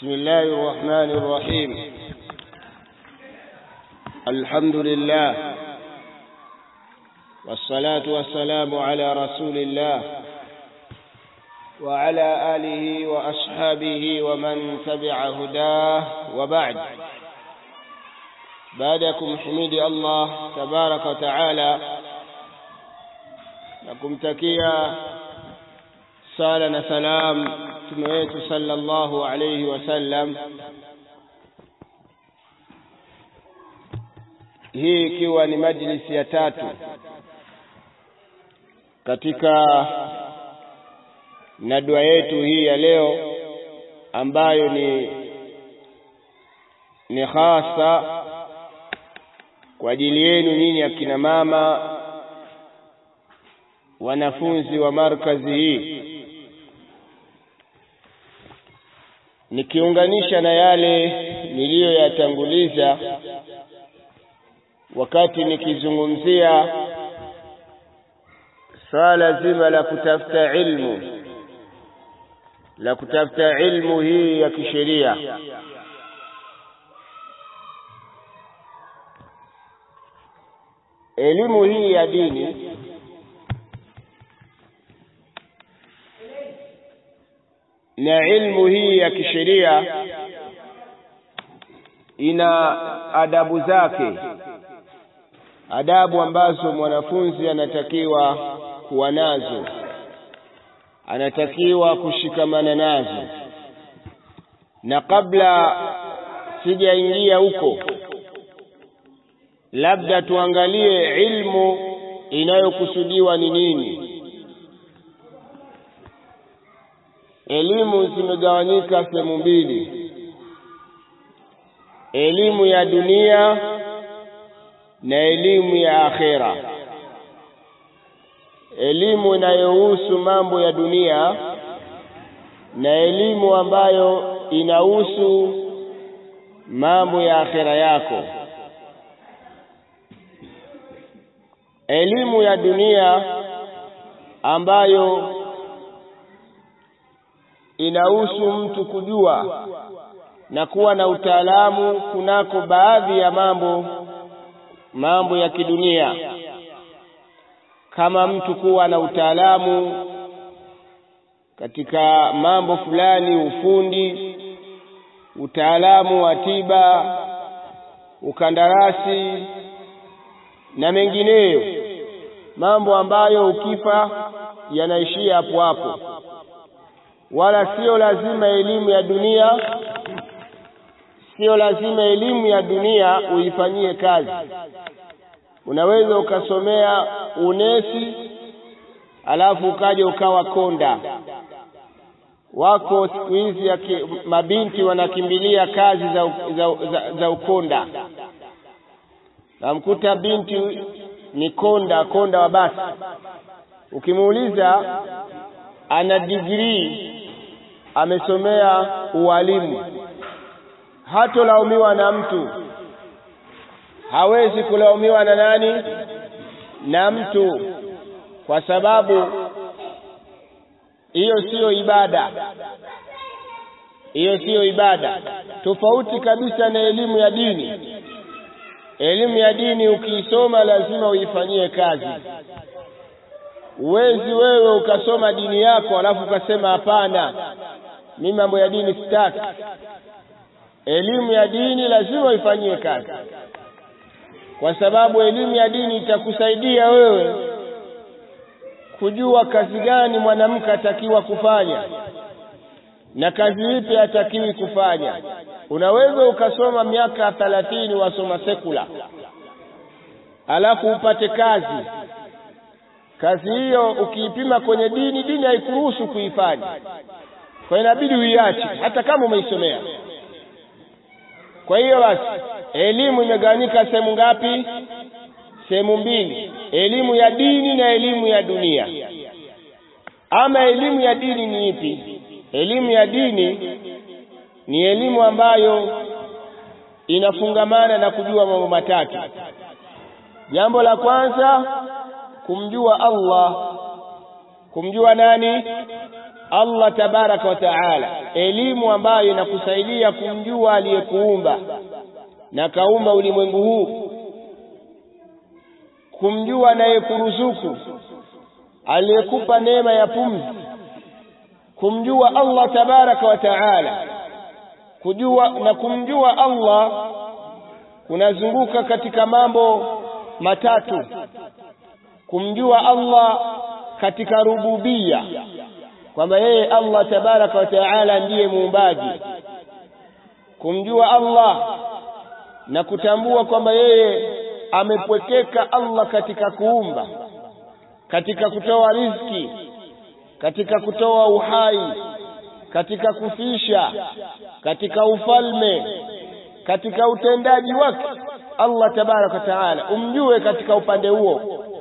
بسم الله الرحمن الرحيم الحمد لله والصلاة والسلام على رسول الله وعلى آله وأصحابه ومن تبع هداه وبعد بعدكم حميد الله تبارك وتعالى nakumtakia sala na salam mtume wetu sallallahu alayhi wasallam hii ikiwa ni majlisi ya tatu katika nadwa yetu hii ya leo ambayo ni ni hasa kwa ajili yenu nyinyi akina mama wanafunzi wa markazi hii nikiunganisha na yale niliyoyatanguliza wakati nikizungumzia swala zima la kutafuta ilmu la kutafuta ilmu hii ya kisheria elimu hii ya dini na ilmu hii ya kisheria ina adabu zake adabu ambazo mwanafunzi anatakiwa kuwa nazo anatakiwa kushikamana nazo na kabla sijaingia huko labda tuangalie ilmu inayokusudiwa ni nini elimu zimegawanyika sehemu mbili elimu ya dunia na elimu ya akhera elimu inayohusu mambo ya dunia na elimu ambayo inahusu mambo ya akhera yako elimu ya dunia ambayo inahusu mtu kujua na kuwa na utaalamu kunako baadhi ya mambo mambo ya kidunia kama mtu kuwa na utaalamu katika mambo fulani ufundi utaalamu wa tiba ukandarasi na mengineyo mambo ambayo ukifa yanaishia hapo hapo wala sio lazima elimu ya dunia sio lazima elimu ya dunia uifanyie kazi unaweza ukasomea unesi alafu ukaja ukawa konda wako siku hizi mabinti wanakimbilia kazi za, za, za, za ukonda namkuta binti ni konda konda wa basi ukimuuliza ana digrii amesomea ualimu hatolaumiwa na mtu hawezi kulaumiwa na nani na mtu kwa sababu hiyo siyo ibada hiyo siyo ibada tofauti kabisa na elimu ya dini elimu ya dini ukiisoma lazima uifanyie kazi uwezi wewe ukasoma dini yako alafu ukasema hapana mimi mambo ya dini sitaki elimu ya dini lazima uifanyie kazi kwa sababu elimu ya dini itakusaidia wewe kujua kazi gani mwanamke atakiwa kufanya na kazi ipi hatakiwi kufanya unaweza ukasoma miaka thalathini wasoma sekula alafu upate kazi kazi hiyo ukiipima kwenye dini dini haikuruhusu kuifanya kwa inabidi uiache hata kama umeisomea kwa hiyo basi elimu imegawanyika sehemu ngapi sehemu mbili elimu ya dini na elimu ya dunia ama elimu ya dini ni ipi elimu ya dini ni elimu ambayo inafungamana na kujua mambo matatu jambo la kwanza kumjua Allah kumjua nani Allah tabaraka wa taala elimu ambayo inakusaidia kumjua aliyekuumba na kaumba ulimwengu huu kumjua anayekuruzuku aliyekupa neema ya pumzi kumjua Allah tabaraka wa taala kujua na kumjua Allah kunazunguka katika mambo matatu kumjua Allah katika rububia kwamba yeye Allah tabaraka wa taala ndiye muumbaji kumjua Allah na kutambua kwamba yeye amepwekeka Allah katika kuumba katika kutoa riziki katika kutoa uhai katika kufisha katika ufalme katika utendaji wake Allah tabaraka taala umjue katika upande huo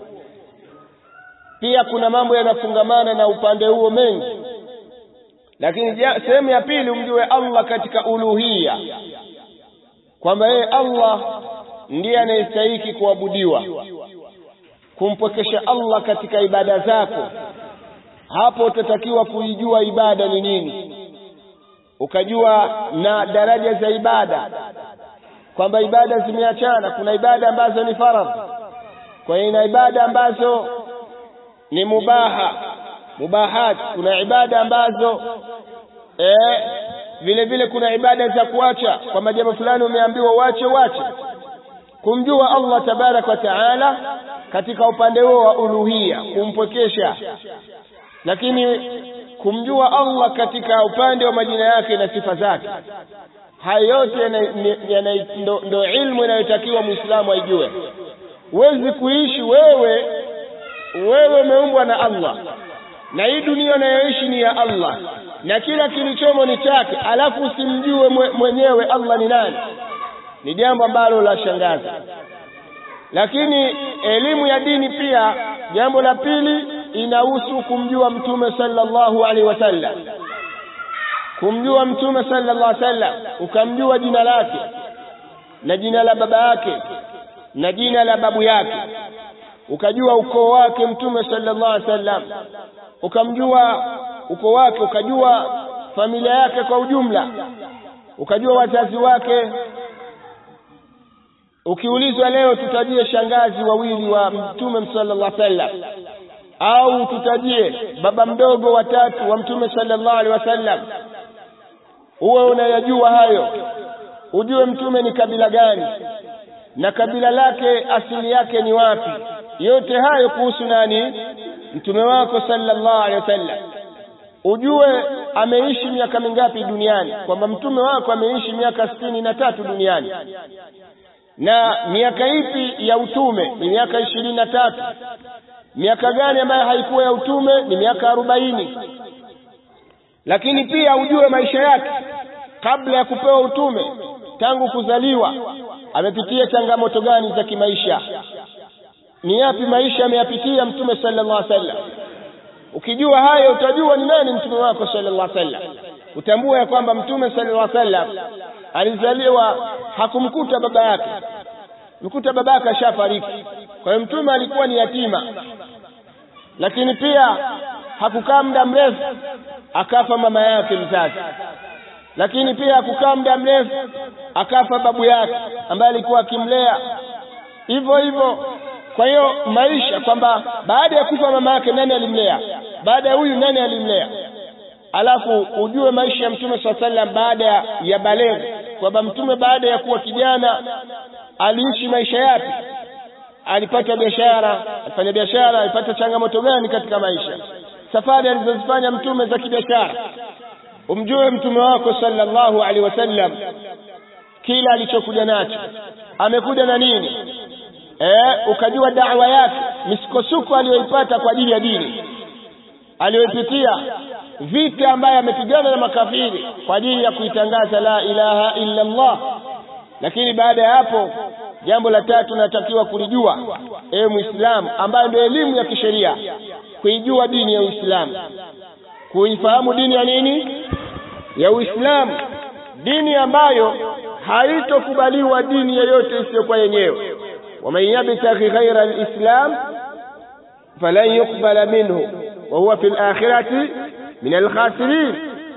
pia kuna mambo yanafungamana na upande huo mengi lakini sehemu ya pili umjue Allah katika uluhia kwamba yeye Allah ndiye anayestahiki kuabudiwa kumpwekesha Allah katika ibada zako hapo utatakiwa kuijua ibada ni nini ukajua na daraja za ibada kwamba ibada zimeachana kuna ibada ambazo ni faradhi kwa hiyo ina ibada ambazo ni mubaha mubahat kuna ibada ambazo eh, vile vile kuna ibada za kuacha kwamba jambo fulani umeambiwa uache uache kumjua Allah tabarak wa taala katika upande huo wa uluhia kumpwekesha lakini kumjua Allah katika upande wa majina yake na sifa zake haya yote ndo, ndo ilmu inayotakiwa muislamu aijue huwezi kuishi wewe wewe umeumbwa na Allah na hii dunia unayoishi ni ya Allah na kila kilichomo ni chake alafu usimjue mwenyewe Allah ni nani ni jambo ambalo la shangaza lakini elimu ya dini pia jambo la pili inahusu kumjua mtume sallallahu alaihi wasallam kumjua mtume sallallahu alaihi wasallam ukamjua jina lake na jina la baba yake na jina la babu yake ukajua ukoo wake mtume sallallahu alaihi wasallam ukamjua ukoo wake ukajua familia yake kwa ujumla ukajua wazazi wake ukiulizwa leo tutajie shangazi wawili wa mtume sallallahu alaihi wasallam au tutajie baba mdogo watatu wa mtume sallallahu alaihi wasallam uwe unayajua hayo ujue mtume ni kabila gani na kabila lake asili yake ni wapi yote hayo kuhusu nani mtume wako sallallahu alaihi wasallam ujue ameishi miaka mingapi duniani kwamba mtume wako ameishi miaka sitini na tatu duniani na miaka ipi ya utume ni miaka ishirini na tatu miaka gani ambayo haikuwa ya utume ni miaka arobaini lakini pia ujue maisha yake kabla ya kupewa utume tangu kuzaliwa amepitia changamoto gani za kimaisha ni yapi maisha ameyapitia mtume sallallahu alaihi wasallam ukijua hayo utajua ni nani mtume wako sallallahu alaihi wasallam utambua ya kwamba mtume sallallahu alaihi wasallam alizaliwa hakumkuta baba yake mkuta baba yake ashafariki kwa hiyo mtume alikuwa ni yatima lakini pia hakukaa muda mrefu akafa mama yake mzazi lakini pia hakukaa muda mrefu akafa babu yake ambaye alikuwa akimlea hivyo hivyo kwa hiyo maisha kwamba baada ya kufa mama yake nani alimlea baada ya huyu nani alimlea alafu ujue maisha ya mtume saa sallam baada ya baleghe kwamba mtume baada ya kuwa kijana aliishi maisha yapi alipata biashara alifanya biashara alipata changamoto gani katika maisha safari alizozifanya mtume za kibiashara umjue mtume wako sallallahu alaihi wasallam kila alichokuja nacho amekuja na nini eh ukajua da'wa yake misukosuko aliyoipata kwa ajili ya dini aliyopitia vita ambaye amepigana na makafiri kwa ajili ya kuitangaza la ilaha illa Allah lakini baada ya hapo jambo la tatu natakiwa kulijua ewe muislamu ambayo ndio elimu ya kisheria kuijua dini ya uislamu kuifahamu dini ya nini ya uislamu dini ambayo haitokubaliwa dini yoyote isiyokuwa yenyewe waman yabtaghi ghaira alislam falan yuqbala minhu wa huwa fil akhirati min alkhasirin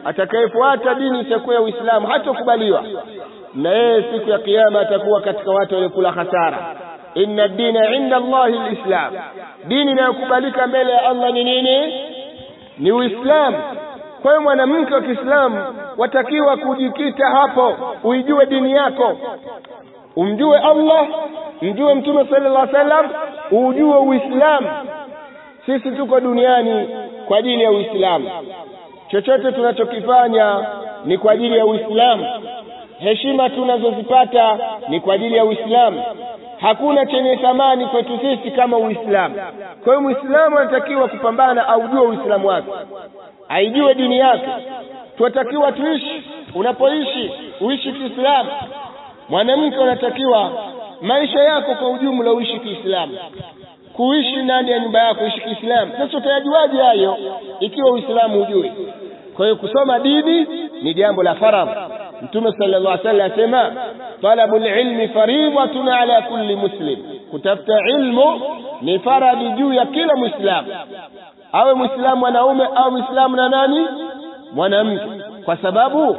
atakayefuata dini isiyokuwa ya Uislamu hatokubaliwa na yeye siku ya kiyama atakuwa katika watu waliokula hasara inna dina inda Allahi alislam dini inayokubalika mbele ya Allah ni nini ni Uislamu kwa hiyo mwanamke wa Kiislamu watakiwa kujikita hapo uijue dini yako umjue Allah mjue mtume sallallahu alaihi wasallam ujue Uislamu sisi tuko duniani kwa ajili ya Uislamu chochote tunachokifanya ni kwa ajili ya Uislamu heshima tunazozipata ni kwa ajili ya Uislamu hakuna chenye thamani kwetu sisi kama Uislamu kwa hiyo Muislamu anatakiwa kupambana aujue Uislamu wake aijue dini yake tunatakiwa tuishi unapoishi uishi Kiislamu mwanamke unatakiwa maisha yako kwa ujumla uishi Kiislamu kuishi ndani ya nyumba yako uishi Kiislamu sasa utayajuaje hayo ikiwa Uislamu hujui kwa hiyo kusoma dini ni jambo la faradhi Mtume sallallahu alaihi wasallam asema talabul ilmi fariidatun ala kulli muslim kutafuta ilmu ni faradhi juu ya kila muislamu awe muislamu mwanaume au muislamu na nani mwanamke kwa sababu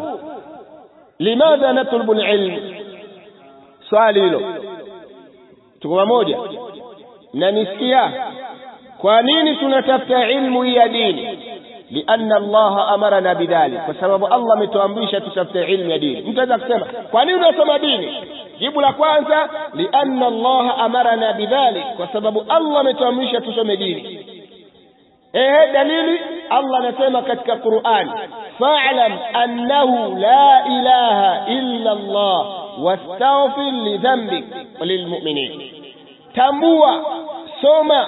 limadha natlubu ilm swali hilo tuko pamoja mnanisikia kwa nini tunatafuta ilmu ya dini lianna allaha amarana bidhalik kwa sababu allah ametuamrisha tutafute ilmu ya dini mtu aweza kusema kwa nini unasoma dini jibu la kwanza lianna allaha amarana bidhalik kwa sababu allah ametuamrisha tusome dini ehe dalili allah anasema katika qurani fa'lam annahu la ilaha illa allah wastaghfir lidhanbik walilmu'minin tambua soma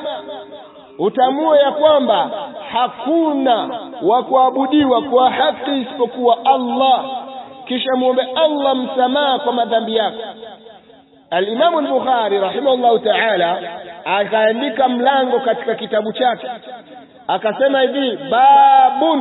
utambue ya kwamba hakuna wa kuabudiwa kwa haki isipokuwa Allah kisha muombe Allah msamaha kwa madhambi yako Al-Imam al-Bukhari rahimahullahu ta'ala akaandika mlango katika kitabu chake akasema hivi babun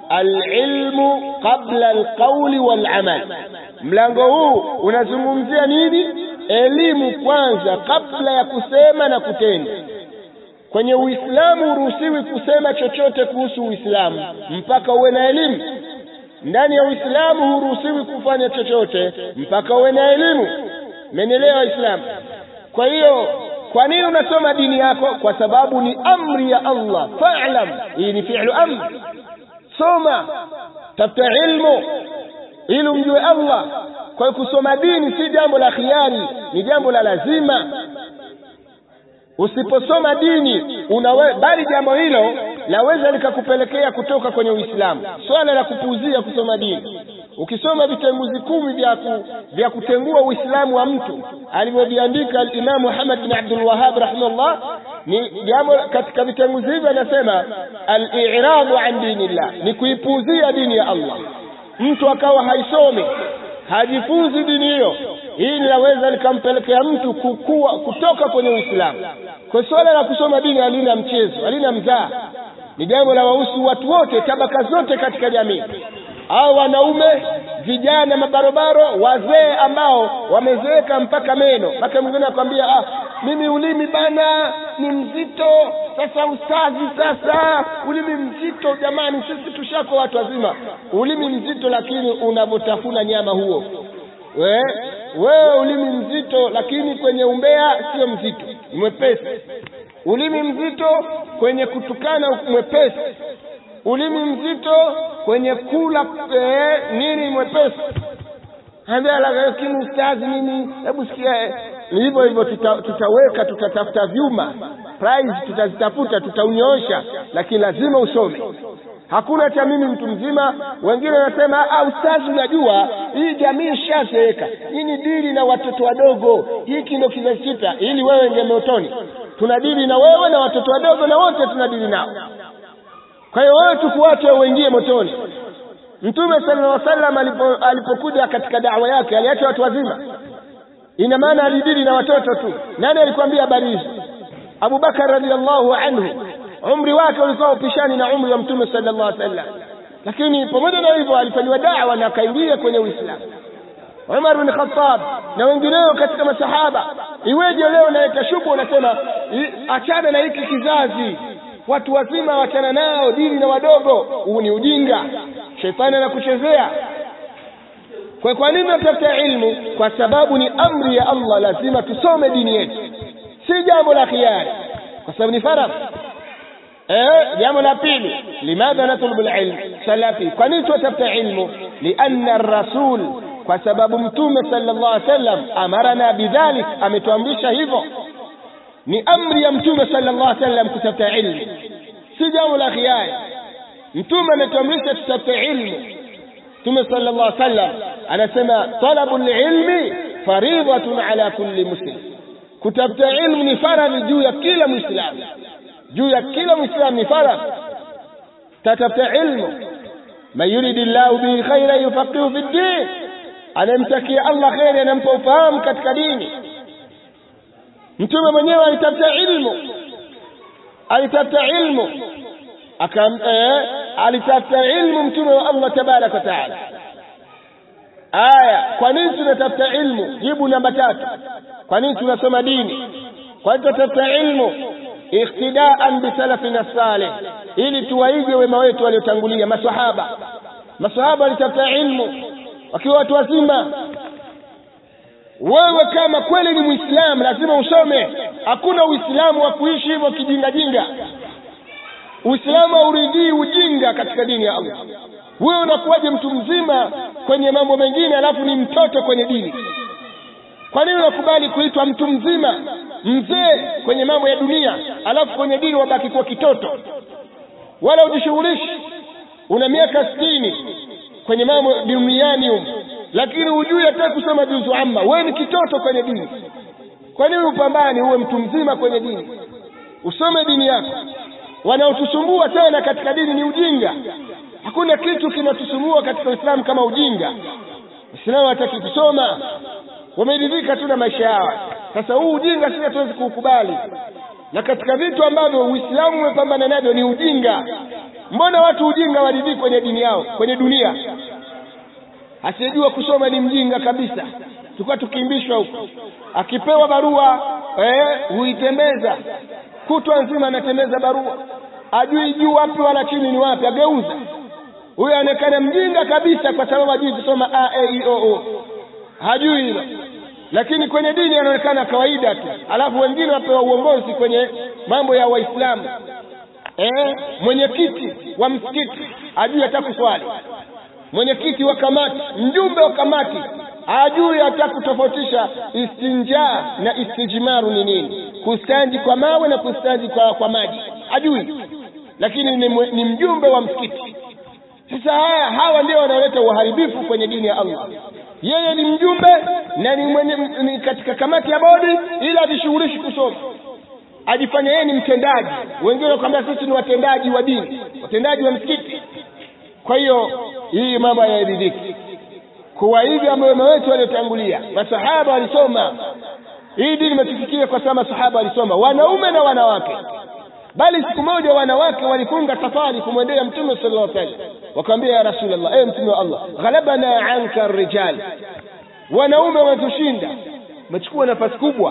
al-ilmu qabla al-qawli wal-amal mlango huu unazungumzia nini elimu kwanza kabla ya kusema na kutenda kwenye Uislamu huruhusiwi kusema chochote kuhusu Uislamu mpaka uwe na elimu. Ndani ya Uislamu huruhusiwi kufanya chochote mpaka uwe na elimu. Mmenielewa Waislamu? Kwa hiyo kwa nini unasoma dini yako? Kwa sababu ni amri ya Allah. Fa'lam, hii ni fi'lu amr. Soma, tafuta ilmu ili umjue Allah. Kwa hiyo kusoma dini si jambo la khiari, ni jambo la lazima usiposoma dini unawe, bali jambo hilo laweza likakupelekea kutoka kwenye Uislamu. Swala la kupuuzia kusoma dini, ukisoma vitenguzi kumi vya ku, vya kutengua Uislamu wa mtu alivyoviandika al-Imam Muhammad bin Abdul Wahhab rahimahullah, ni jambo katika vitenguzi hivyo anasema al-i'radu an dinillah, ni kuipuuzia dini ya Allah. Mtu akawa haisomi hajifunzi dini hiyo, hii linaweza likampelekea mtu kukua kutoka kwenye Uislamu. Kwa swala la kusoma dini halina mchezo, halina mzaa, ni jambo la wahusu watu wote, tabaka zote katika jamii, au wanaume, vijana, mabarobaro, wazee ambao wamezeeka mpaka meno. Mpaka mwingine akwambia ah, mimi ulimi bana ni mzito. Sasa ustazi, sasa ulimi mzito. Jamani, sisi tushako watu wazima, ulimi mzito, lakini unavyotafuna nyama huo we wewe ulimi mzito, lakini kwenye umbea sio mzito, ni mwepesi. Ulimi mzito kwenye kutukana mwepesi, ulimi mzito kwenye kula eh, nini mwepesi. Ambia lakini ustazi, mimi hebu sikia ni hivyo hivyo, tuta, tutaweka tutatafuta vyuma prize, tutazitafuta tutaunyoosha, lakini lazima usome. Hakuna cha mimi mtu mzima. Wengine wanasema ah, ustazi, unajua hii jamii ishazeeka, hii ni dili na watoto wadogo, hiki ndio kizazi kipya, ili wewe ingie motoni. Tunadili na wewe na watoto wadogo, na wote tunadili nao. Kwa hiyo wewe tukuache uingie motoni. Mtume sallallahu alaihi wasallam alipo, alipokuja katika dawa yake aliacha watu wazima ina maana alidili na watoto tu. Nani alikwambia habari hizi? Abu Bakar radhiallahu anhu, umri wake ulikuwa upishani na umri wa Mtume sallallahu alaihi wasallam, lakini pamoja na hivyo alifanyiwa dawa na akaingia kwenye Uislamu. Umar bin Khattab na wengineo katika masahaba. Iweje leo naleta shubu, unasema achana na hiki kizazi, watu wazima wachana nao, dini na wadogo. Huu ni ujinga. shetani anakuchezea kwa kwa nini tunatafuta ilmu kwa sababu ni amri ya Allah lazima tusome dini yetu si jambo la khiari kwa sababu ni faradhi eh jambo la pili limadha natlubu alilm salafi kwa nini tunatafuta ilmu lianna ar-rasul kwa sababu mtume sallallahu alaihi wasallam amarana bidhalik ametuamrisha hivyo ni amri ya mtume sallallahu alaihi wasallam kutafuta ilmu si jambo la khiari mtume ametuamrisha tutafute ilmu mtume sallallahu alaihi wasallam anasema talabul ilmi faridhatun ala kulli muslim kutafuta ilmu ni faradhi juu ya kila muislamu juu ya kila muislamu ni faradhi tatafuta ilmu man yuridi llahu bihi khaira yufaqihu fi ddin anayemtakia allah kheri anampa ufahamu katika dini mtume mwenyewe alitafuta ilmu alitafuta ilmu akam eh, alitafuta ilmu mtume wa Allah tabaraka wa taala aya kwa nini tunatafuta ilmu jibu namba tatu kwa nini tunasoma dini kwa nini tunatafuta ilmu iktidaan bisalafina salih ili tuwaige wema wetu waliotangulia masahaba masahaba walitafuta ilmu wakiwa watu wazima wewe kama kweli ni muislamu lazima usome hakuna uislamu wa kuishi hivyo kijingajinga uislamu hauridhii ujinga katika dini ya allah wewe unakuwaje mtu mzima kwenye mambo mengine alafu ni mtoto kwenye dini kwa nini unakubali kuitwa mtu mzima mzee kwenye mambo ya dunia alafu kwenye dini wabaki kuwa kitoto wala ujishughulishi una miaka sitini kwenye mambo duniani humu lakini hujui hata kusoma juzu amma wewe ni kitoto kwenye dini kwa nini upambani uwe mtu mzima kwenye dini usome dini yako wanaotusumbua tena katika dini ni ujinga hakuna kitu kinatusumbua katika uislamu kama ujinga waislamu hataki kusoma wameridhika tu na maisha yao sasa huu ujinga sisi hatuwezi kuukubali na katika vitu ambavyo uislamu umepambana navyo ni ujinga mbona watu ujinga waridhii kwenye dini yao kwenye dunia asiyejua kusoma ni mjinga kabisa tulikuwa tukiimbishwa huko akipewa barua eh, huitembeza kutwa nzima anatembeza barua ajui juu wapi wala chini ni wapi ageuza huyo aonekana mjinga kabisa kwa sababu hajui kusoma a e i o o hajui hilo lakini kwenye dini anaonekana kawaida tu alafu wengine wapewa uongozi kwenye mambo ya waislamu eh, mwenyekiti wa msikiti ajui hata kuswali mwenyekiti wa kamati mjumbe wa kamati hajui hata kutofautisha istinja na istijmaru ni nini kustanji kwa mawe na kustanji kwa, kwa maji hajui lakini ni, ni mjumbe wa msikiti sasa haya hawa ndio wanaoleta uharibifu kwenye dini ya allah yeye ni mjumbe na ni, mwenye, ni katika kamati ya bodi ili ajishughulishi kusoma ajifanya yeye ni mtendaji wengine wanakwambia sisi ni watendaji wa dini watendaji wa msikiti kwa hiyo hii mambo hayaridhiki kuwaiga wema wetu waliotangulia masahaba walisoma hii dini imetufikia kwa sababu masahaba walisoma wanaume na wanawake bali siku moja wanawake walifunga safari kumwendea mtume sallallahu alaihi wasallam wakamwambia ya rasulullah ewe mtume wa allah ghalabana anka rijal wanaume wametushinda wamechukua nafasi kubwa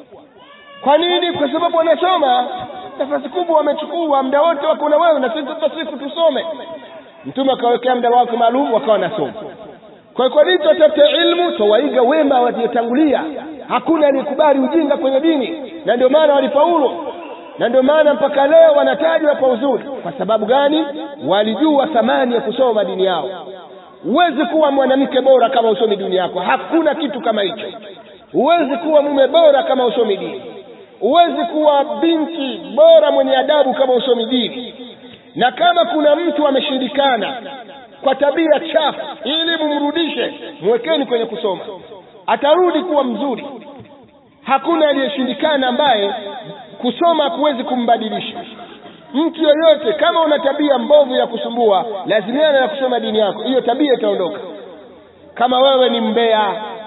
kwa nini kwa sababu wanasoma nafasi kubwa wamechukua muda wote wako na wewe na sisi siku tusome mtume akawekea muda wake maalum wakawa nasoma kwa kwa nini tutafute ilmu tawaiga wema waliotangulia hakuna aliyekubali ujinga kwenye dini na ndio maana walifaulu na ndio maana mpaka leo wanatajwa kwa uzuri kwa sababu gani walijua thamani ya kusoma dini yao huwezi kuwa mwanamke bora kama usomi dini yako hakuna kitu kama hicho huwezi kuwa mume bora kama usomi dini huwezi kuwa binti bora mwenye adabu kama usomi dini na kama kuna mtu ameshindikana kwa tabia chafu ili mumrudishe mwekeni kwenye kusoma atarudi kuwa mzuri hakuna aliyeshindikana ambaye kusoma hakuwezi kumbadilisha mtu yoyote kama una tabia mbovu ya kusumbua lazimiana na kusoma dini yako hiyo tabia itaondoka kama wewe ni mbea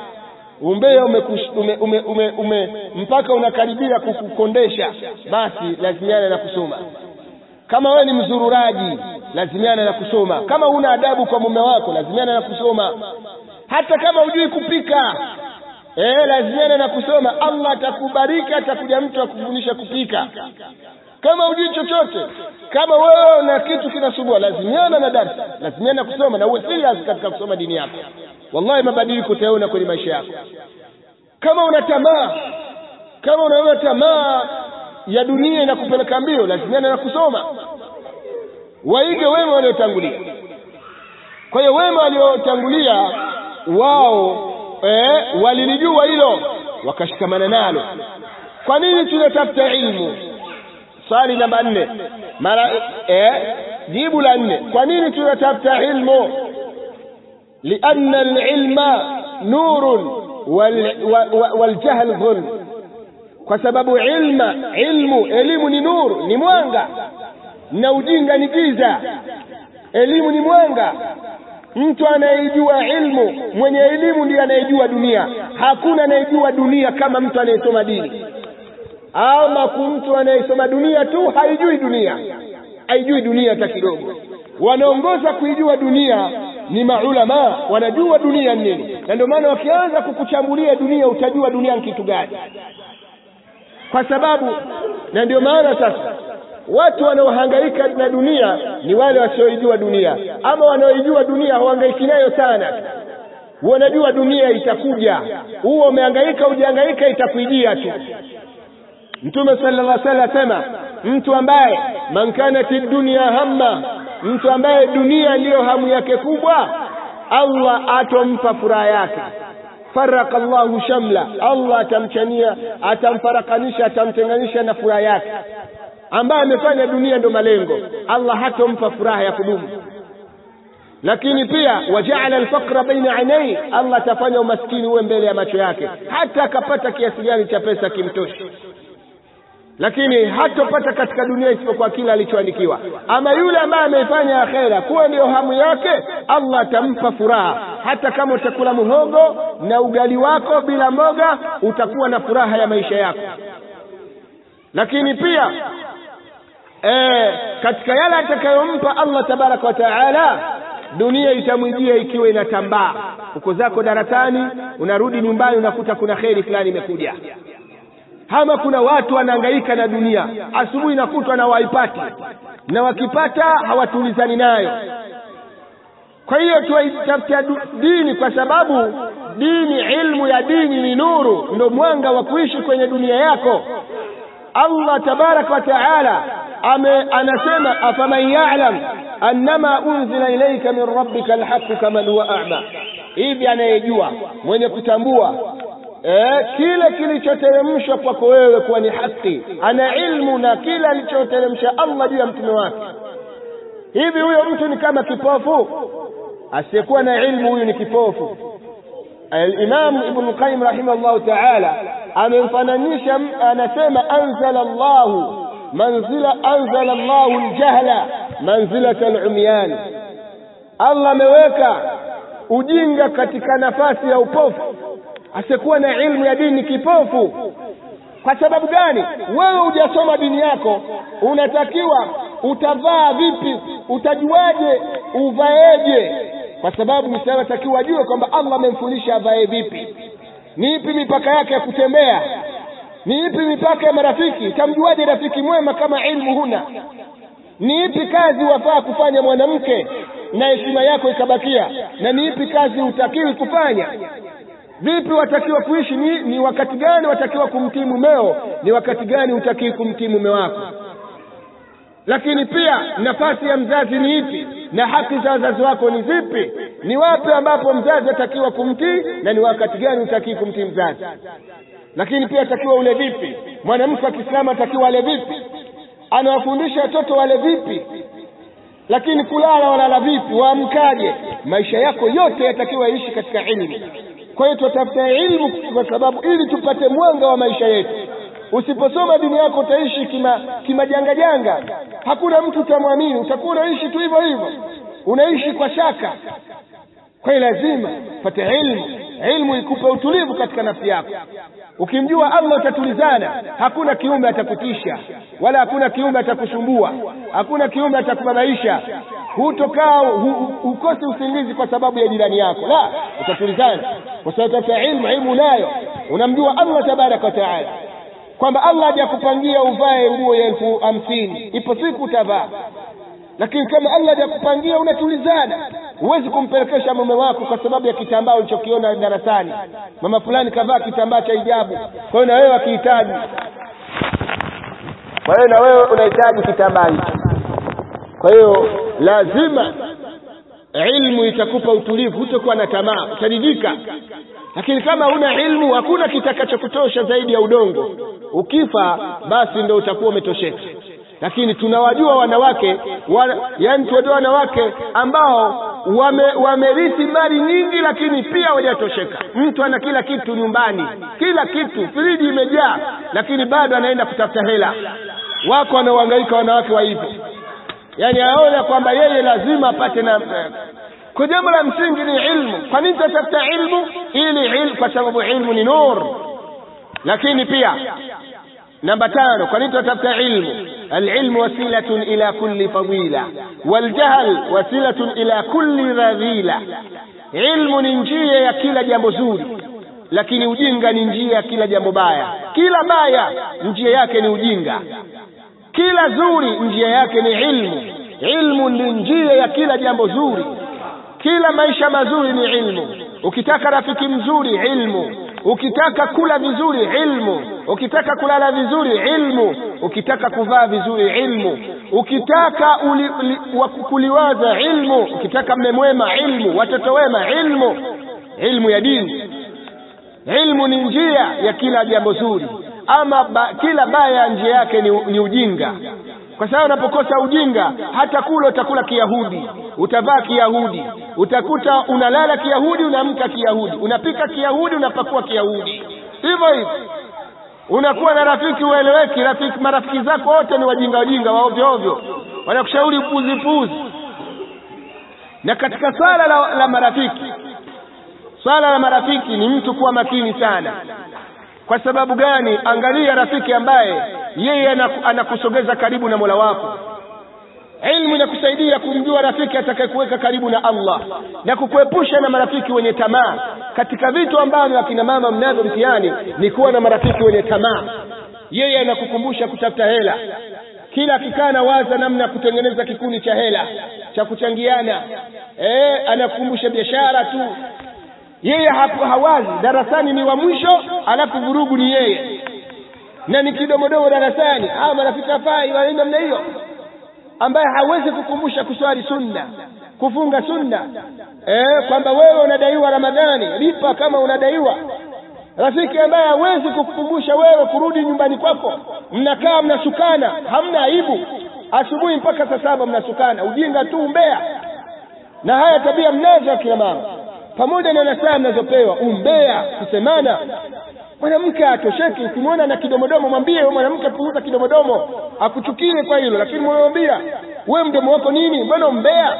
umbea ume, ume, ume, ume, ume mpaka unakaribia kukukondesha basi lazimiana na kusoma kama wewe ni mzururaji lazimiana na kusoma kama una adabu kwa mume wako lazimiana na kusoma hata kama hujui kupika eh lazimiana na kusoma allah atakubariki atakuja mtu akufundisha kupika kama hujui chochote kama wewe na kitu kinasumbua lazimiana na darsa lazimiana kusoma na uwe serious katika kusoma dini yako wallahi mabadiliko utaona kwenye maisha yako kama una tamaa kama unaona tamaa ya dunia inakupeleka mbio lazimiana na kusoma waige wema waliotangulia kwa hiyo wema waliotangulia wao eh, walilijua hilo wakashikamana nalo kwa nini tunatafuta ilmu swali namba nne mara eh, jibu la nne kwa nini tunatafuta ilmu lianna alilma nurun waljahl dhulm kwa sababu ilma ilmu elimu ni nuru ni mwanga na ujinga ni giza elimu ni mwanga mtu anayejua ilmu mwenye elimu ndiye anayejua dunia hakuna anayejua dunia kama mtu anayesoma dini ama mtu anayesoma dunia tu haijui dunia haijui dunia hata kidogo wanaongoza kuijua dunia ni maulama wanajua dunia nini na ndio maana wakianza kukuchambulia dunia utajua dunia ni kitu gani kwa sababu na ndio maana sasa watu wanaohangaika na dunia ni wale wasioijua dunia ama wanaoijua dunia hawahangaiki nayo sana wanajua dunia itakuja huo umehangaika ujihangaika itakuijia tu mtume sallallahu alaihi wasallam asema mtu ambaye man kanat dunya hamma mtu ambaye dunia ndiyo hamu yake kubwa Allah atompa furaha yake faraka Allahu shamla Allah atamchania atamfarakanisha atamtenganisha na furaha yake ambaye amefanya dunia ndo malengo Allah hatompa furaha ya kudumu lakini pia wajaala alfaqra baina ainai Allah atafanya umaskini uwe mbele ya macho yake hata akapata kiasi gani cha pesa kimtoshi lakini hatopata katika dunia isipokuwa kile alichoandikiwa ama yule ambaye ameifanya akhera kuwa ndiyo hamu yake Allah atampa furaha hata kama utakula muhogo na ugali wako bila mboga utakuwa na furaha ya maisha yako lakini pia e, katika yale atakayompa Allah tabaraka wa taala dunia itamwijia ikiwa inatambaa uko zako darasani unarudi nyumbani unakuta kuna kheri fulani imekuja ama kuna watu wanahangaika na dunia asubuhi nakutwa na waipati na wakipata hawatulizani nayo kwa hiyo tuwaitafuta dini kwa sababu dini ilmu ya dini ni nuru ndo mwanga wa kuishi kwenye dunia yako allah tabaraka wa taala ame anasema afaman yalam annama unzila ilaika min rabbika alhaqu kaman huwa a'ma hivi anayejua mwenye kutambua eh, kile kilichoteremshwa kwako wewe kuwa ni haki ana ilmu na kile alichoteremsha Allah juu ya mtume wake hivi huyo mtu ni kama kipofu asiyekuwa na ilmu huyu ni kipofu الإمام ابن القيم رحمه الله تعالى amemfananisha anasema anzala Allah manzila anzala Allah aljahla manzilata alumyan Allah ameweka ujinga katika nafasi ya upofu asiyekuwa na ilmu ya dini kipofu kwa sababu gani wewe hujasoma dini yako unatakiwa utavaa vipi utajuaje uvaeje kwa sababu mwislamu atakiwa ajue kwamba allah amemfundisha avae vipi ni ipi mipaka yake ya kutembea ni ipi mipaka ya marafiki utamjuaje rafiki mwema kama ilmu huna ni ipi kazi wafaa kufanya mwanamke na heshima yako ikabakia na ni ipi kazi hutakiwi kufanya vipi watakiwa kuishi ni, ni wakati gani watakiwa kumtii mumeo ni wakati gani hutakiwi kumtii mume wako lakini pia nafasi ya mzazi ni ipi na haki za wazazi wako ni zipi ni wapi ambapo mzazi atakiwa kumtii na ni wakati gani hutakiwi kumtii mzazi lakini pia atakiwa ule vipi mwanamke wa kiislamu atakiwa ale vipi anawafundisha watoto wale vipi lakini kulala walala vipi waamkaje maisha yako yote yatakiwa yaishi katika ilmu kwa hiyo tutafuta ilmu kwa sababu ili tupate mwanga wa maisha yetu usiposoma dini yako utaishi kima kimajanga janga hakuna mtu utamwamini utakuwa unaishi tu hivyo hivyo unaishi kwa shaka kwa hiyo lazima pate ilmu ilmu ikupe utulivu katika nafsi yako ukimjua allah utatulizana hakuna kiumbe atakutisha wala hakuna kiumbe atakusumbua hakuna kiumbe atakubabaisha hutokaa hu, ukosi usingizi kwa sababu ya jirani yako la utatulizana kwa sababu tafuta ilmu ilmu unayo unamjua allah tabaraka wataala kwamba Allah hajakupangia uvae nguo ya elfu hamsini ipo siku utavaa lakini kama Allah hajakupangia unatulizana huwezi kumpelekesha mume wako kwa sababu ya kitambaa ulichokiona darasani mama fulani kavaa kitambaa cha hijabu kwa hiyo na wewe akihitaji kwa hiyo na wewe unahitaji kitambaa hicho kwa hiyo lazima ilmu itakupa utulivu hutakuwa na tamaa utaridhika lakini kama huna ilmu hakuna kitakachokutosha zaidi ya udongo ukifa basi ndo utakuwa umetosheka lakini tunawajua wanawake wa, yani tunajua wanawake ambao wame, wamerithi mali nyingi lakini pia hawajatosheka mtu ana kila kitu nyumbani kila kitu friji imejaa lakini bado anaenda kutafuta hela wako wanaohangaika wanawake wa hivyo yani aona kwamba yeye lazima apate na kwa jambo la msingi ni ilmu kwa nini tunatafuta ilmu ili ilmu kwa sababu ilmu ni nur lakini pia namba tano kwa nini tunatafuta ilmu العلم وسيلة إلى كل فضيلة والجهل وسيلة إلى كل رذيلة علم ni njia ya kila jambo zuri lakini ujinga ni njia ya kila jambo baya kila baya njia yake ni ujinga kila zuri njia yake ni ilmu ilmu ni njia ya kila jambo zuri kila maisha mazuri ni ilmu ukitaka rafiki mzuri ilmu ukitaka kula vizuri ilmu ukitaka kulala vizuri ilmu ukitaka kuvaa vizuri ilmu ukitaka uli, uli, kuliwaza ilmu ukitaka mme mwema ilmu watoto wema ilmu ilmu ya dini ilmu ni njia ya kila jambo zuri ama ba, kila baya njia yake ni, ni ujinga kwa sababu unapokosa ujinga hata kula utakula kiyahudi utavaa kiyahudi utakuta unalala kiyahudi unaamka kiyahudi unapika kiyahudi unapakua kiyahudi hivyo hivyo unakuwa na rafiki ueleweki rafiki marafiki zako wote ni wajinga wajinga wa ovyo ovyo wanakushauri puzi puzi na katika swala la, la marafiki swala la marafiki ni mtu kuwa makini sana kwa sababu gani angalia rafiki ambaye yeye anakusogeza karibu na mola wako ilmu inakusaidia kumjua rafiki atakayekuweka karibu na allah na kukuepusha na marafiki wenye tamaa katika vitu ambavyo akina mama mnavyo mtihani ni kuwa na marafiki wenye tamaa yeye anakukumbusha kutafuta hela kila akikaa na waza namna ya kutengeneza kikundi cha hela cha kuchangiana e, anakukumbusha biashara tu yeye hapo hawazi darasani ni wa mwisho alafu vurugu ni yeye na ni kidomodomo darasani hawa marafiki hafai wanaenda namna hiyo ambaye hawezi kukumbusha kuswali sunna kufunga sunna eh, kwamba wewe unadaiwa ramadhani lipa kama unadaiwa rafiki ambaye hawezi kukukumbusha wewe kurudi nyumbani kwako mnakaa mnasukana hamna aibu asubuhi mpaka saa saba mnasukana ujinga tu umbea na haya tabia mnazo akina mama pamoja na nasaa mnazopewa umbea kusemana mwanamke atosheki ukimwona na kidomodomo mwambie wewe mwanamke punguza kidomodomo akuchukie kwa hilo lakini mwambia we mdomo wako nini mbona umbea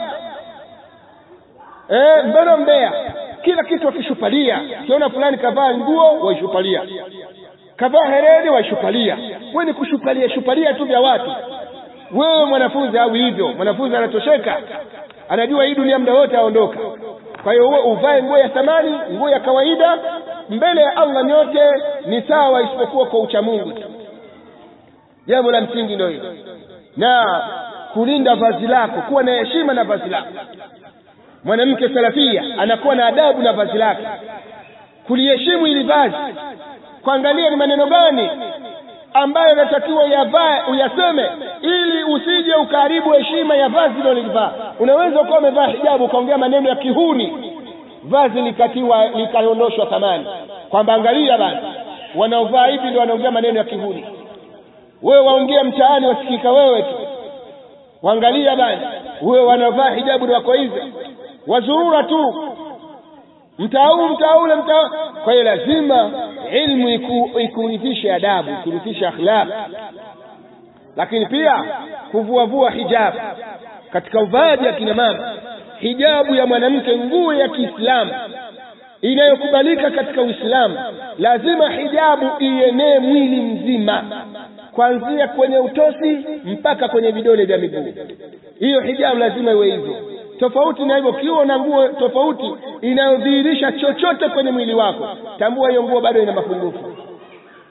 eh mbona umbea kila kitu wakishupalia ukiona fulani kavaa nguo waishupalia kavaa hereni waishupalia we ni kushupalia shupalia tu vya watu wewe mwanafunzi au hivyo mwanafunzi anatosheka anajua hii dunia muda wote aondoka kwa hiyo uwe uvae nguo ya thamani nguo ya kawaida mbele ya allah nyote ni sawa isipokuwa kwa uchamungu tu jambo la msingi ndio hilo na kulinda vazi lako kuwa na heshima na vazi lako mwanamke salafia anakuwa na adabu na vazi lake kuliheshimu ili vazi kuangalia ni maneno gani ambayo yanatakiwa uyavae uyaseme ili usije ukaharibu heshima ya vazi ulilolivaa unaweza ukawa umevaa hijabu ukaongea maneno ya kihuni vazi likatiwa likaondoshwa thamani kwamba angalia bana wanaovaa hivi ndio wanaongea maneno ya kihuni wewe waongea mtaani wasikika wewe tu waangalia bana wewe wanaovaa hijabu ni wako hivyo wazurura tu mtaa huu mtaa ule mtaa kwa hiyo lazima ilmu iku, ikurithishe adabu ikurithishe akhlaq lakini pia kuvuavua hijabu katika uvaaji ya kina mama hijabu ya mwanamke nguo ya kiislamu inayokubalika katika uislamu lazima hijabu ienee mwili mzima kuanzia kwenye utosi mpaka kwenye vidole vya miguu hiyo hijabu lazima iwe hivyo tofauti na hivyo ukiwa na nguo tofauti inayodhihirisha chochote kwenye mwili wako tambua hiyo nguo bado ina mapungufu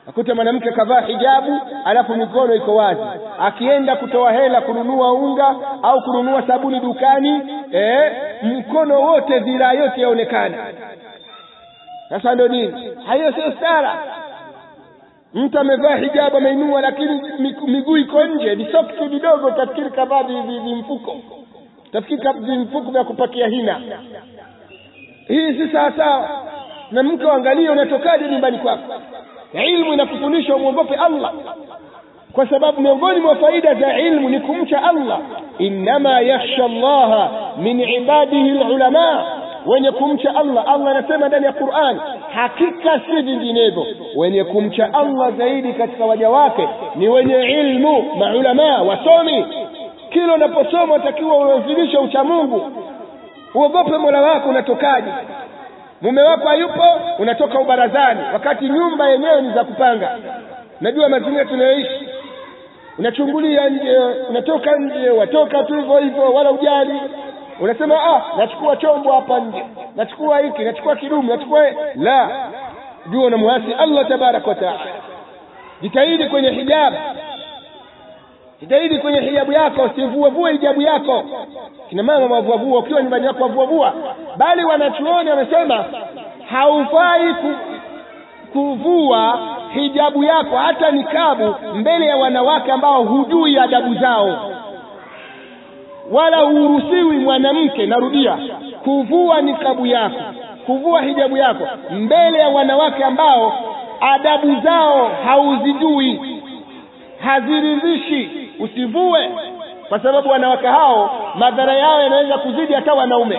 akuta mwanamke kavaa hijabu alafu mikono iko wazi akienda kutoa hela kununua unga au kununua sabuni dukani eh, mkono wote dhiraa yote yaonekana sasa ndo nini hayo sio stara mtu amevaa hijabu ameinua lakini miguu iko nje visoksi vidogo tafikiri kavaa vimfuko tafikiri vimfuko vya kupakia hina hii si sawasawa na mke uangalie unatokaje nyumbani kwako ilmu inakufundisha umwogope allah kwa sababu miongoni mwa faida za ilmu ni kumcha allah innama yakhsha llaha min ibadihi lulama wenye kumcha allah allah anasema ndani ya quran hakika si vinginevyo wenye kumcha allah zaidi katika waja wake ni wenye ilmu maulamaa wasomi kila unaposoma utakiwa unazilisha uchamungu uogope mola wako unatokaje mume wako hayupo unatoka ubarazani wakati nyumba yenyewe ni za kupanga najua mazingira tunayoishi unachungulia nje unatoka nje watoka tu hivyo hivyo wala ujali unasema ah nachukua chombo hapa nje nachukua hiki nachukua kidumu nachukua la jua unamwasi allah tabaraka wa taala jitahidi kwenye hijabu jitahidi kwenye hijabu yako usivuavue hijabu yako kina mama wavuavua ukiwa nyumbani yako wavuavua bali wanachuoni wamesema haufai ku, kuvua hijabu yako hata nikabu mbele ya wanawake ambao hujui adabu zao wala huruhusiwi mwanamke narudia kuvua nikabu yako kuvua hijabu yako mbele ya wanawake ambao adabu zao hauzijui haziridhishi usivue kwa sababu wanawake hao madhara yao yanaweza kuzidi hata wanaume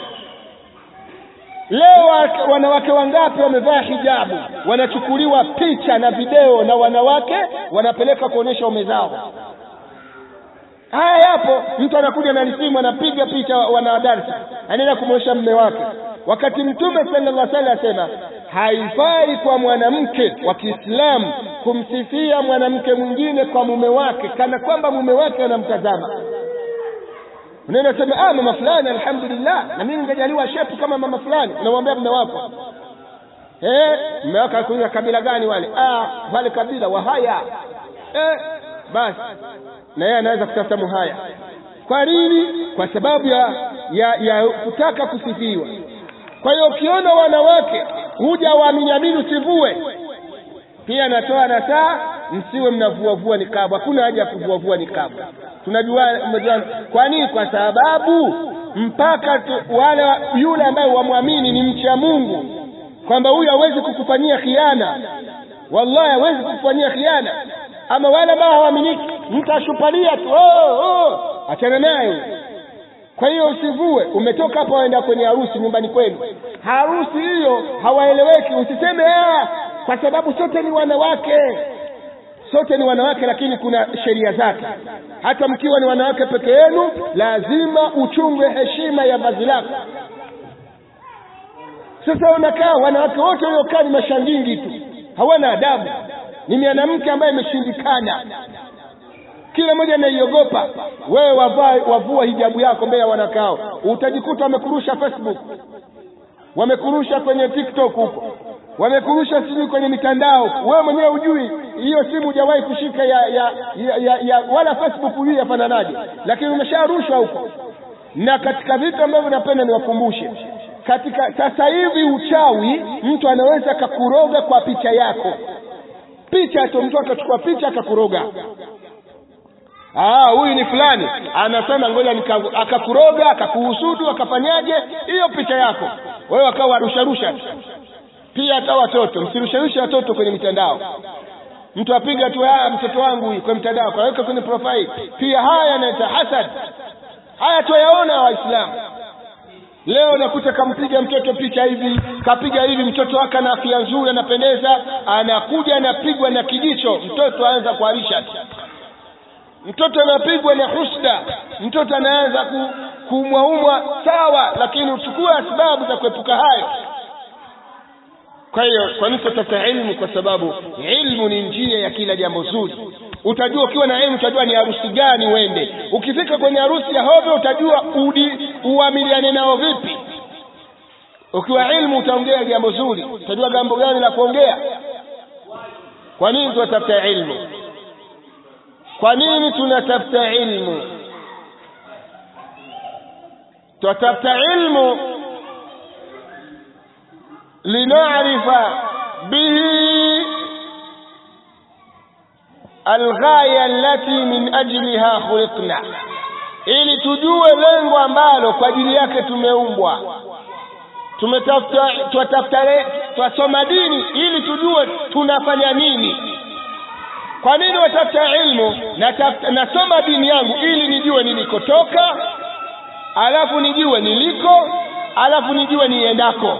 leo wanawake wangapi wamevaa hijabu wanachukuliwa picha na video na wanawake wanapeleka kuonyesha ume zao haya yapo mtu anakuja na lisimu anapiga picha wanadarsa anaenda kumwonyesha mme wake wakati mtume sallallahu alaihi wasallam asema haifai kwa mwanamke wa Kiislamu kumsifia mwanamke mwingine kwa mume wake kana kwamba mume wake anamtazama unaenda sema ah mama fulani alhamdulillah na mimi ningejaliwa shepu kama mama fulani unamwambia mume wako eh mume wako alikuwa kabila gani wale ah wale kabila wahaya eh basi na yeye anaweza kutafuta muhaya kwa nini kwa sababu ya ya, ya kutaka kusifiwa kwa hiyo ukiona wanawake huja waaminiamini usivue pia natoa nasaa msiwe mnavuavua nikabu hakuna haja ya kuvuavua nikabu tunajua kwa nini kwa sababu mpaka tu, wale yule ambaye wamwamini ni mcha mungu kwamba huyu hawezi kukufanyia khiana wallahi hawezi kukufanyia khiana ama wale ambao hawaaminiki mtu ashupalia tu oh, oh. achana naye kwa hiyo usivue umetoka hapa waenda kwenye harusi nyumbani kwenu harusi hiyo hawaeleweki usiseme ah, kwa sababu sote ni wanawake sote ni wanawake lakini kuna sheria zake hata mkiwa ni wanawake peke yenu lazima uchunge heshima ya vazi lako sasa unakaa wanawake wote waliokaa ni mashangingi tu hawana adabu ni mwanamke ambaye imeshindikana kila mmoja anaiogopa wewe wavaa wavua hijabu yako mbele ya wanakao utajikuta wamekurusha facebook wamekurusha kwenye tiktok huko wamekurusha sijui kwenye mitandao wewe mwenyewe hujui hiyo simu hujawahi kushika ya, ya, ya, ya, ya wala facebook hujui yafananaje lakini umesharushwa huko na katika vitu ambavyo napenda niwakumbushe katika sasa hivi uchawi mtu anaweza akakuroga kwa picha yako picha tu mtu akachukua picha akakuroga ah huyu ni fulani anasema ngoja akakuroga akakuhusudu akafanyaje hiyo picha yako wewe akawa rusharusha pia hata watoto msirusharushe watoto kwenye mitandao mtu apiga tu ah mtoto wangu huyu kwenye mtandao kaweka kwenye profile pia haya yanaita hasad haya tuyaona waislamu leo nakuta kampiga mtoto picha hivi kapiga hivi mtoto wake ana afya nzuri anapendeza anakuja anapigwa na kijicho mtoto aanza kuharisha mtoto anapigwa na husda mtoto anaanza ku, kuumwaumwa sawa lakini uchukue sababu za kuepuka hayo kwa hiyo kwa nini tutafuta ilmu kwa sababu ilmu ni njia ya kila jambo zuri utajua ukiwa na ilmu utajua ni harusi gani uende ukifika kwenye harusi ya hovyo utajua udi uamiliane nao vipi ukiwa ilmu utaongea jambo zuri utajua jambo gani la kuongea kwa nini tunatafuta ilmu kwa nini tunatafuta ilmu tunatafuta ilmu linarifa bihi alghaya allati min ajliha khuliqna ili tujue lengo ambalo kwa ajili yake tumeumbwa tumetafuta twatafuta twasoma dini ili tujue tunafanya nini kwa nini watafuta ilmu natafuta nasoma dini yangu ili nijue nilikotoka alafu nijue niliko alafu nijue niendako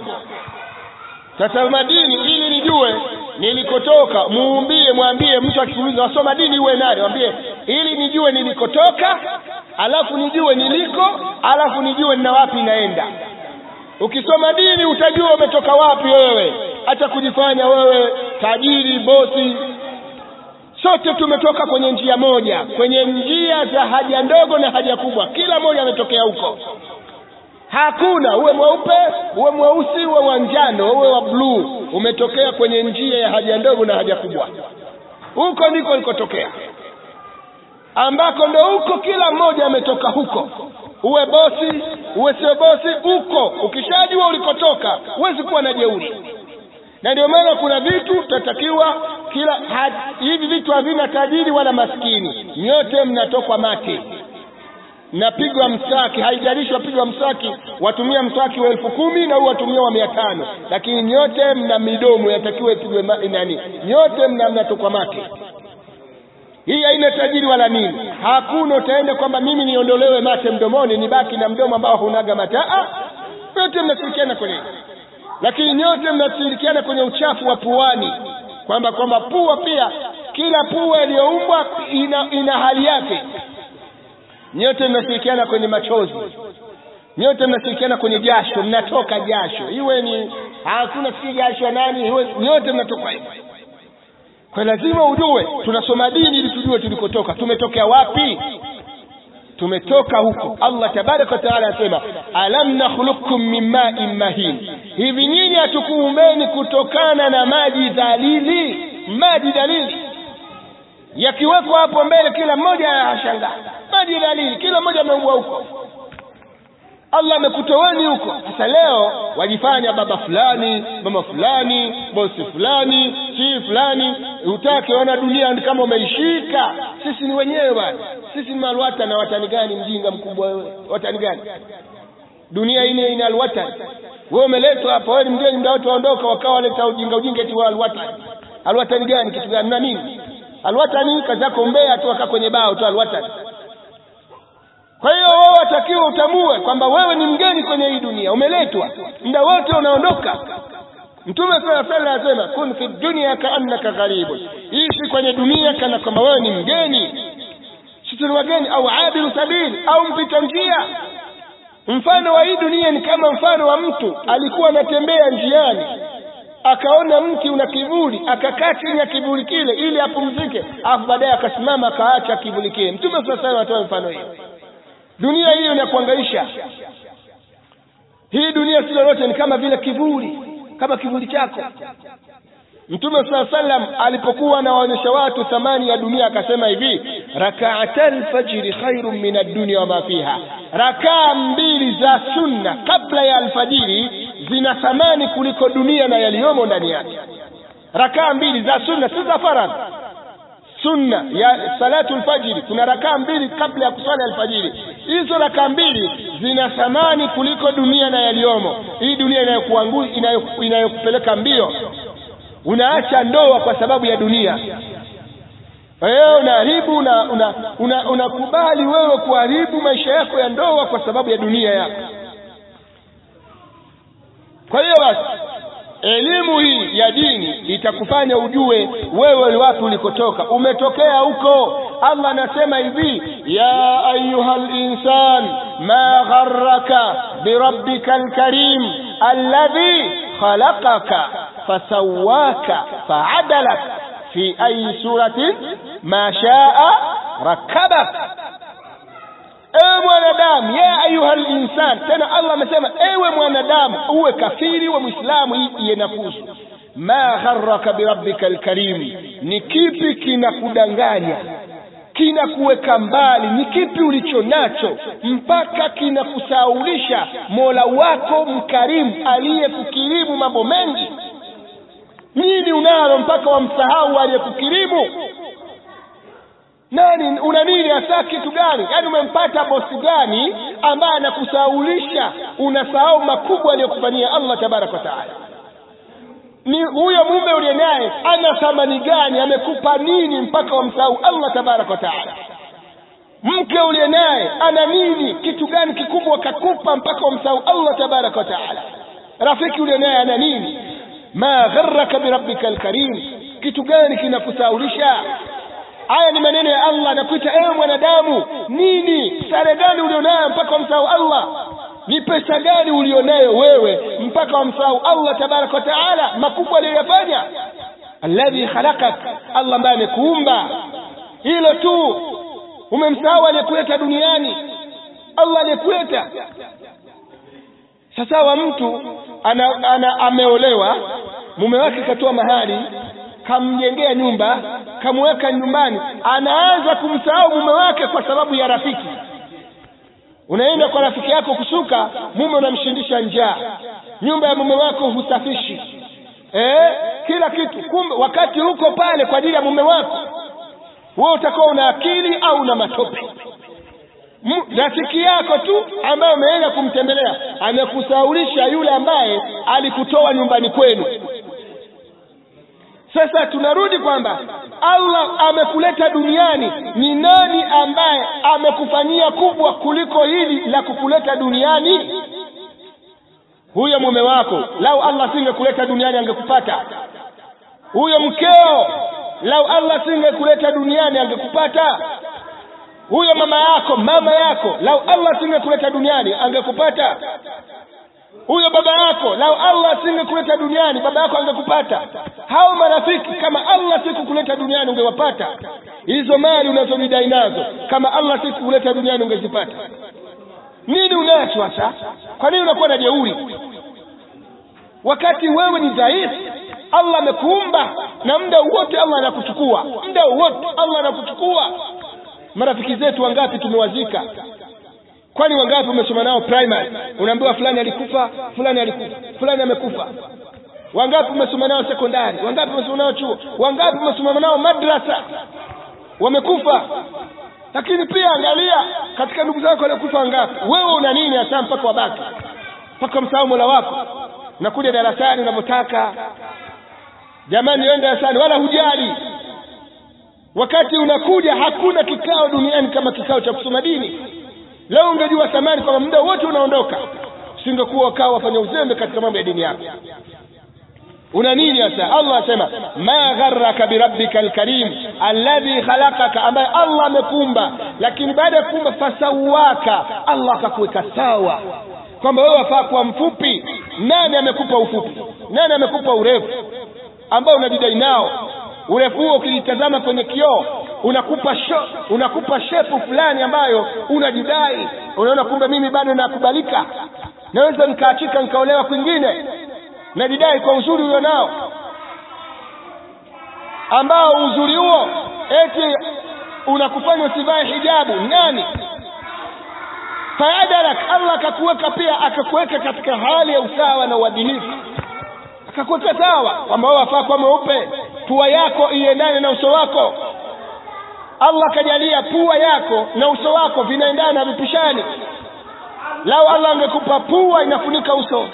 tasoma dini ili nijue nilikotoka muumbie mwambie mtu akikuuliza wasoma dini uwe nani mwambie ili nijue nilikotoka alafu nijue niliko alafu nijue nina wapi naenda ukisoma dini utajua umetoka wapi wewe hata kujifanya wewe tajiri bosi sote tumetoka kwenye njia moja kwenye njia za haja ndogo na haja kubwa kila mmoja ametokea huko hakuna uwe mweupe uwe mweusi uwe wa njano uwe wa bluu umetokea kwenye njia ya haja ndogo na haja kubwa huko ndiko ulikotokea ambako ndo huko kila mmoja ametoka huko uwe bosi uwe sio bosi huko ukishajua ulikotoka huwezi kuwa na jeuri na ndio maana kuna vitu tutatakiwa kila had, hivi vitu havina tajiri wala maskini nyote mnatokwa mate napigwa msaki haijalishi wapigwa msaki watumia msaki wa elfu kumi na huu watumia wa mia tano lakini nyote mna midomo yatakiwa ipigwe nani nyote mna mnatokwa mate hii haina tajiri wala nini hakuna utaenda kwamba mimi niondolewe mate mdomoni nibaki na mdomo ambao hunaga mataa yote mnashirikiana kwenye lakini nyote mnashirikiana kwenye uchafu wa puani kwamba kwamba pua pia kila pua iliyoumbwa ina, ina hali yake nyote mnashirikiana kwenye machozi nyote mnashirikiana kwenye jasho mnatoka jasho iwe ni hakuna si jasho nani iwe nyote mnatoka hivyo kwa lazima ujue tunasoma dini ili tujue tulikotoka tumetokea wapi tumetoka huko allah tabaraka wa taala anasema alam nakhluqukum min ma'in mahin hivi nyinyi hatukuumbeni kutokana na maji dhalili maji dalili yakiwekwa hapo mbele kila mmoja ashangaa maji dalili kila mmoja ameumbwa huko allah amekutoweni huko sasa leo wajifanya baba fulani mama fulani bosi fulani si fulani utake ona dunia kama umeishika sisi ni wenyewe bwana sisi ni malwata na watani gani mjinga mkubwa wewe watani gani dunia ine ina alwatan wewe umeletwa hapa wewe ni mgeni muda wote waondoka wakawa waleta ujinga ujinga eti wa alwatan alwatan gani kitu gani na nini alwatani kazi yako mbea tu akaa kwenye bao tu alwatani kwa hiyo wewe watakiwa utambue kwamba wewe ni mgeni kwenye hii dunia umeletwa muda wote unaondoka mtume sala sala anasema kun fi dunya kaannaka gharibun ishi kwenye dunia kana kwamba wewe ni mgeni sisi ni wageni au abiru sabili au mpita njia mfano wa hii dunia ni kama mfano wa mtu alikuwa anatembea njiani akaona mti una kivuli akakaa chini ya kivuli kile ili apumzike alafu baadaye akasimama akaacha kivuli kile mtume saa salam anatoa mfano hiyo dunia hiyo inakuangaisha hii dunia si lolote ni kama vile kivuli kama kivuli chako mtume saa salam alipokuwa anawaonyesha watu thamani ya dunia akasema hivi rakaata lfajiri khairun min addunia wama fiha rakaa mbili za sunna kabla ya alfajiri zina thamani kuliko dunia na yaliyomo ndani yake rakaa mbili za sunna si za faradhi sunna ya salatu lfajiri kuna rakaa mbili kabla ya kusali alfajiri hizo rakaa mbili zina thamani kuliko dunia na yaliyomo hii dunia inayokuangua inayokupeleka mbio unaacha ndoa kwa sababu ya dunia wewe unaharibu unakubali una, una, una wewe kuharibu maisha yako ya ndoa kwa sababu ya dunia yako kwa hiyo basi elimu hii ya dini itakufanya ujue wewe ni wapi ulikotoka umetokea huko allah anasema hivi ya ayuha linsan ma gharaka birabbika lkarim alladhi khalaqaka fasawaka faadalak fi ayi suratin ma shaa rakabak ewe mwanadamu ya ayuha linsan tena allah amesema ewe mwanadamu uwe kafiri wa mwislamu hii iye nakusu ma gharaka birabbika lkarim ni kipi kinakudanganya kinakuweka mbali ni kipi ulicho nacho mpaka kinakusaulisha mola wako mkarimu aliyekukirimu mambo mengi nini unalo mpaka wamsahau aliyekukirimu nani una nini hasa kitu gani yaani umempata bosi gani ambaye anakusaulisha unasahau makubwa aliyokufanyia allah tabaraka wa taala ni huyo mume uliye naye ana thamani gani amekupa nini mpaka wamsahau allah tabaraka wa taala mke uliye naye ana nini kitu gani kikubwa kakupa mpaka wamsahau allah tabaraka wa taala rafiki uliye naye ana nini ma gharraka birabbika alkarim kitu gani kinakusaulisha haya ni maneno ya allah anakuita ewe mwanadamu nini sare gani ulionayo mpaka wamsahau allah ni pesa gani ulionayo wewe mpaka wamsahau allah tabaraka wa taala makubwa aliyoyafanya alladhi khalaqak allah ambaye amekuumba hilo tu umemsahau aliyekuleta duniani allah aliyekuleta sasa wa mtu ana, ana ameolewa mume wake katoa mahali kamjengea nyumba kamweka nyumbani anaanza kumsahau mume wake kwa sababu ya rafiki unaenda kwa rafiki yako kusuka mume unamshindisha njaa nyumba ya mume wako husafishi eh, kila kitu kumbe wakati huko pale kwa ajili ya mume wako wewe utakuwa una akili au una matope rafiki yako tu ambaye umeenda kumtembelea amekusaulisha yule ambaye alikutoa nyumbani kwenu sasa tunarudi kwamba allah amekuleta duniani ni nani ambaye amekufanyia kubwa kuliko hili la kukuleta duniani huyo mume wako lau allah singekuleta duniani angekupata huyo mkeo lau allah singekuleta duniani angekupata huyo mama yako mama yako lau allah singekuleta duniani angekupata huyo baba yako lau allah asingekuleta duniani baba yako angekupata hao marafiki kama allah sikukuleta duniani ungewapata hizo mali unazojidai nazo kama allah sikukuleta duniani ungezipata nini unacho hasa kwa nini unakuwa na jeuri wakati wewe ni dhaifu allah amekuumba na muda wote allah anakuchukua muda wote allah anakuchukua marafiki zetu wangapi tumewazika kwani wangapi umesoma nao primary unaambiwa fulani alikufa fulani alikufa fulani amekufa wangapi umesoma nao sekondari wangapi umesoma nao chuo wangapi umesoma nao madrasa wamekufa lakini pia angalia katika ndugu zako waliokufa wangapi wewe una nini hasa mpaka wabaki mpaka msahau mola wako unakuja darasani unavyotaka jamani enda darasani wala hujali wakati unakuja hakuna kikao duniani kama kikao cha kusoma dini leo ungejua thamani kwamba muda wote unaondoka usingekuwa ukawa wafanya uzembe katika mambo ya dini yako una nini hasa allah asema ma gharraka birabbika alkarim alladhi khalaqaka ambaye allah amekumba lakini baada ya kuumba fasawaka allah akakuweka sawa kwamba wewe wafaa kuwa mfupi nani amekupa ufupi nani amekupa urefu ambao unajidai nao urefu huo ukijitazama kwenye kioo unakupa sho, unakupa shepu fulani ambayo unajidai unaona kumbe mimi bado nakubalika naweza nikaachika nikaolewa kwingine najidai kwa uzuri ulio nao ambao uzuri huo eti unakufanya usivae hijabu nani faadarak allah akakuweka pia akakuweka katika hali ya usawa na uadilifu akakuweka sawa kwamba wewe wafaa kuwa mweupe pua yako iendane na uso wako allah akajalia pua yako na uso wako vinaendana na vipishani lau allah angekupa pua inafunika uso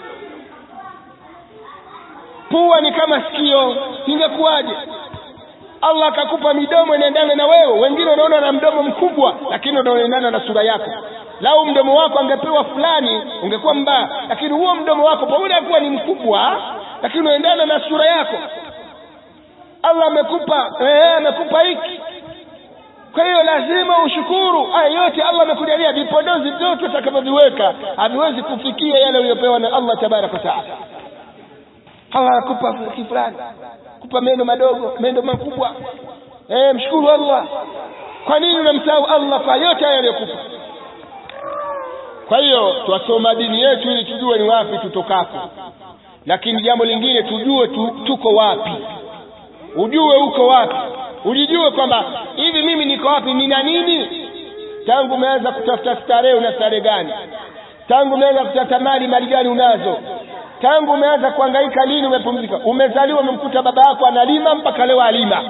pua ni kama sikio ingekuwaje allah akakupa midomo inaendana na wewe wengine unaona na mdomo mkubwa lakini unaendana na sura yako lau mdomo wako angepewa fulani ungekuwa mbaya lakini huo mdomo wako pamoja na kuwa ni mkubwa lakini unaendana na sura yako allah amekupa eh, amekupa hiki kwa hiyo lazima ushukuru haya yote allah amekujalia vipodozi vyote utakavyoviweka haviwezi kufikia yale uliyopewa na allah tabaraka wataala allah anakupa kifulani kupa meno madogo meno makubwa eh, mshukuru allah kwa nini unamsahau allah kwa yote hayo aliyokupa kwa hiyo twasoma dini yetu ili tujue ni wapi tutokako lakini jambo lingine tujue tu, tuko wapi ujue uko wapi ujijue kwamba hivi mimi niko wapi nina nini tangu umeanza kutafuta starehe una starehe gani tangu umeanza kutafuta mali mali gani unazo tangu umeanza kuhangaika lini umepumzika umezaliwa umemkuta baba yako analima mpaka leo alima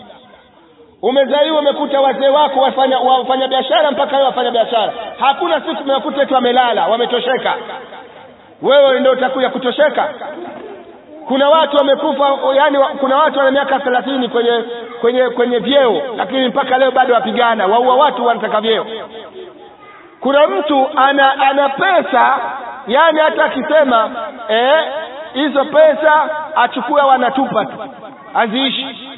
umezaliwa umekuta wazee wako wafanya, wafanya biashara mpaka leo wafanya biashara hakuna siku umewakuta tu wamelala wametosheka wewe ndio utakuja kutosheka kuna watu wamekufa yani kuna watu wana miaka thelathini kwenye kwenye kwenye vyeo lakini mpaka leo bado wapigana waua watu wanataka vyeo kuna mtu ana ana pesa yani hata akisema eh hizo pesa achukue wanatupa tu aziishi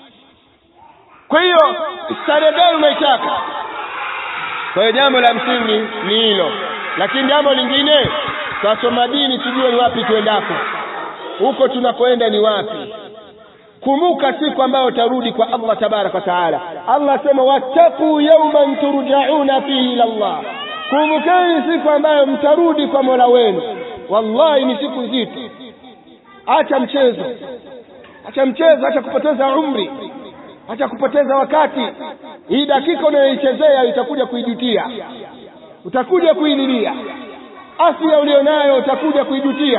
kwa hiyo starehe gani unaitaka kwa hiyo jambo la msingi ni hilo lakini jambo lingine twasoma dini tujue ni wapi tuendako huko tunakoenda ni wapi kumbuka siku ambayo utarudi kwa allah tabaraka wa taala allah asema wattaquu yauman turjauna fihi ila llah kumbukeni siku ambayo mtarudi kwa mola wenu wallahi ni siku nzito acha mchezo acha mchezo acha kupoteza umri acha kupoteza wakati hii dakika unayoichezea itakuja kuidutia utakuja kuililia afya ulionayo utakuja kuidutia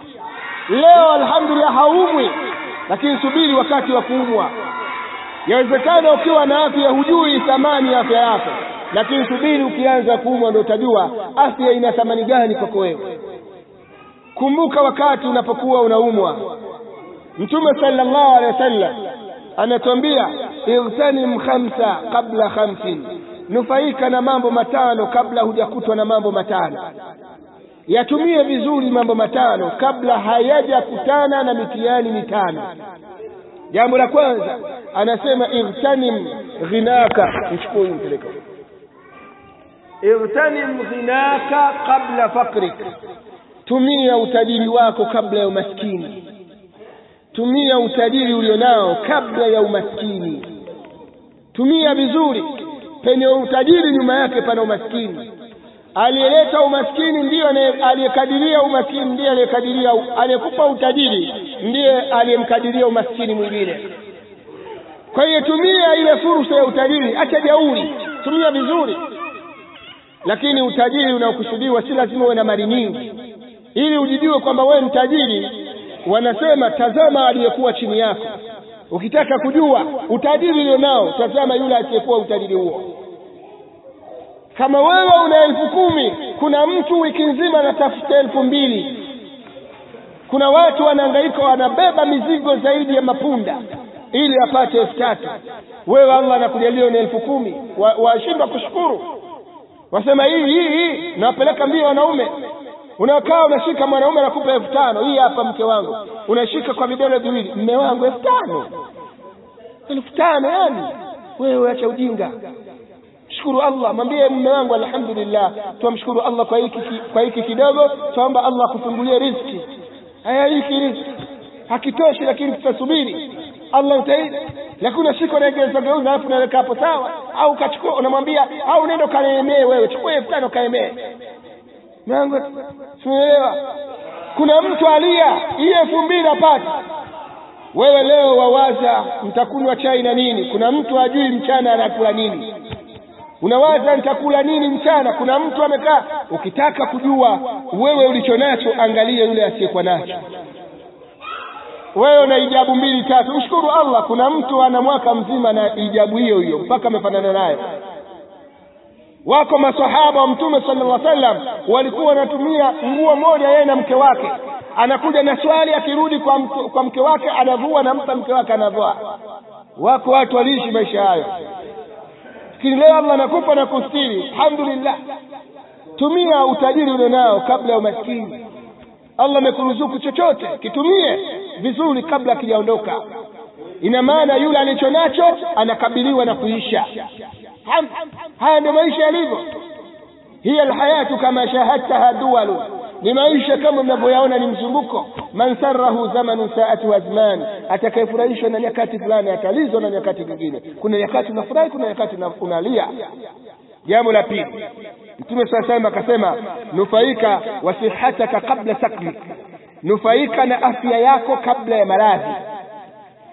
leo alhamdulillah haumwi lakini subiri wakati wa kuumwa yawezekana ukiwa na afya hujui thamani ya afya yako lakini subiri ukianza kuumwa ndio utajua afya ina thamani gani kwako wewe kumbuka wakati unapokuwa unaumwa mtume sallallahu alaihi wasallam anatuambia igtanim khamsa qabla khamsin nufaika na mambo matano kabla hujakutwa na mambo matano yatumie vizuri mambo matano kabla hayajakutana na mitihani mitano jambo la kwanza anasema igtanim ghinaka mchukue mpeleka igtanim ghinaka qabla fakrik tumia utajiri wako kabla ya umaskini tumia utajiri ulionao kabla ya umaskini tumia vizuri penye utajiri nyuma yake pana umaskini aliyeleta umaskini ndiyo aliyekadiria umaskini ndiye aliyekadiria aliyekupa utajiri ndiye aliyemkadiria umaskini mwingine kwa hiyo tumia ile fursa ya utajiri acha jauri tumia vizuri lakini utajiri unaokusudiwa si lazima uwe na mali nyingi ili ujijue kwamba wewe ni tajiri wanasema tazama aliyekuwa chini yako ukitaka kujua utajiri ulionao tazama yule asiyekuwa utajiri huo kama wewe una elfu kumi kuna mtu wiki nzima anatafuta elfu mbili kuna watu wanahangaika wanabeba mizigo zaidi ya mapunda ili apate elfu tatu wewe allah anakujalia na elfu kumi washindwa wa kushukuru wasema hii hii hii nawapeleka mbio wanaume unakaa unashika mwanaume anakupa elfu tano hii hapa mke wangu unashika kwa vidole viwili mme wangu elfu tano elfu tano yani wewe acha ujinga shukuru allah mwambie mume wangu alhamdulillah twamshukuru allah kwa hiki kwa hiki kidogo twaomba allah akufungulie riziki haya hiki riziki hakitoshi lakini tutasubiri allah utaidi lakini unashika unaegeza geuza alafu unaweka hapo sawa au ukachukua unamwambia au unaenda ukaemee wewe chukua elfu tano kaemee mwangu simeelewa kuna mtu alia hii elfu mbili apata wewe leo wawaza mtakunywa chai na nini kuna mtu ajui mchana anakula nini unawaza nitakula nini mchana kuna mtu amekaa ukitaka kujua wewe ulicho nacho angalie yule asiyekuwa nacho wewe una ijabu mbili tatu mshukuru allah kuna mtu ana mwaka mzima na ijabu hiyo hiyo mpaka amefanana nayo wako masahaba wa mtume sallallahu alaihi wasallam walikuwa wanatumia nguo moja yeye na mke wake anakuja na swali akirudi kwa, mke, kwa mke wake anavua nampa mke wake anavua wako watu waliishi maisha hayo lakini leo allah anakupa na kustiri alhamdulillah tumia utajiri ulionao kabla ya umaskini allah amekuruzuku chochote kitumie vizuri kabla akijaondoka ina maana yule alicho nacho anakabiliwa na kuisha haya ndio maisha yalivyo hiya alhayatu kama shahadtaha duwalu ni maisha kama mnavyoyaona ni mzunguko man sarahu zamanu saatu azman atakayefurahishwa na nyakati fulani atalizwa na nyakati nyingine kuna nyakati unafurahi kuna nyakati unalia jambo la pili mtume saa salam akasema nufaika wasihataka kabla sakmik nufaika na afya yako kabla ya maradhi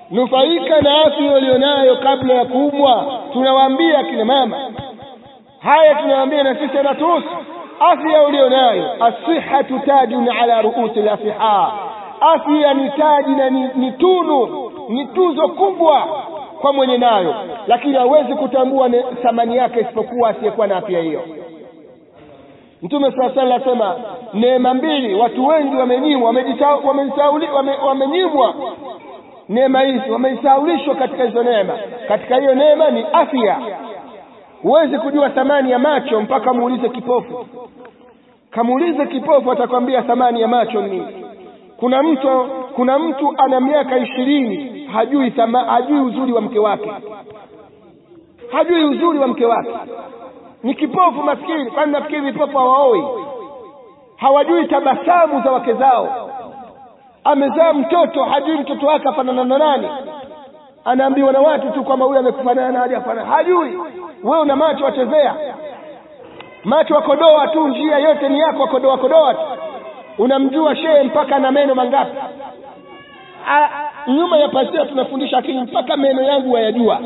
nufaika na afya ulionayo kabla ya kuumwa tunawaambia kina mama haya tunawaambia na sisi natuhusu afya ulionayo asihatu tajun ala ruusi lasiha afya ni taji na ni, ni tunu ni tuzo kubwa kwa mwenye nayo lakini hawezi kutambua thamani yake isipokuwa asiyekuwa na afya hiyo mtume saa sala asema neema mbili watu wengi wamenyimwa wamenyimwa neema hizi wamesaulishwa katika hizo neema katika hiyo neema ni afya huwezi kujua thamani ya macho mpaka muulize kipofu kamuulize kipofu atakwambia thamani ya macho ni kuna mtu kuna mtu ana miaka ishirini hajui thama, hajui uzuri wa mke wake hajui uzuri wa mke wake ni kipofu maskini kwani nafikiri vipofu hawaoi hawajui tabasamu za wake zao amezaa mtoto hajui mtoto wake afanana na nani anaambiwa na watu tu kwamba huyu amekufanana na hajafanana hajui wewe una macho wachezea macho wakodoa tu njia yote ni yako wakodoa kodoa tu unamjua shehe mpaka na meno mangapi A, nyuma ya pasia tunafundisha akili mpaka meno yangu wayajua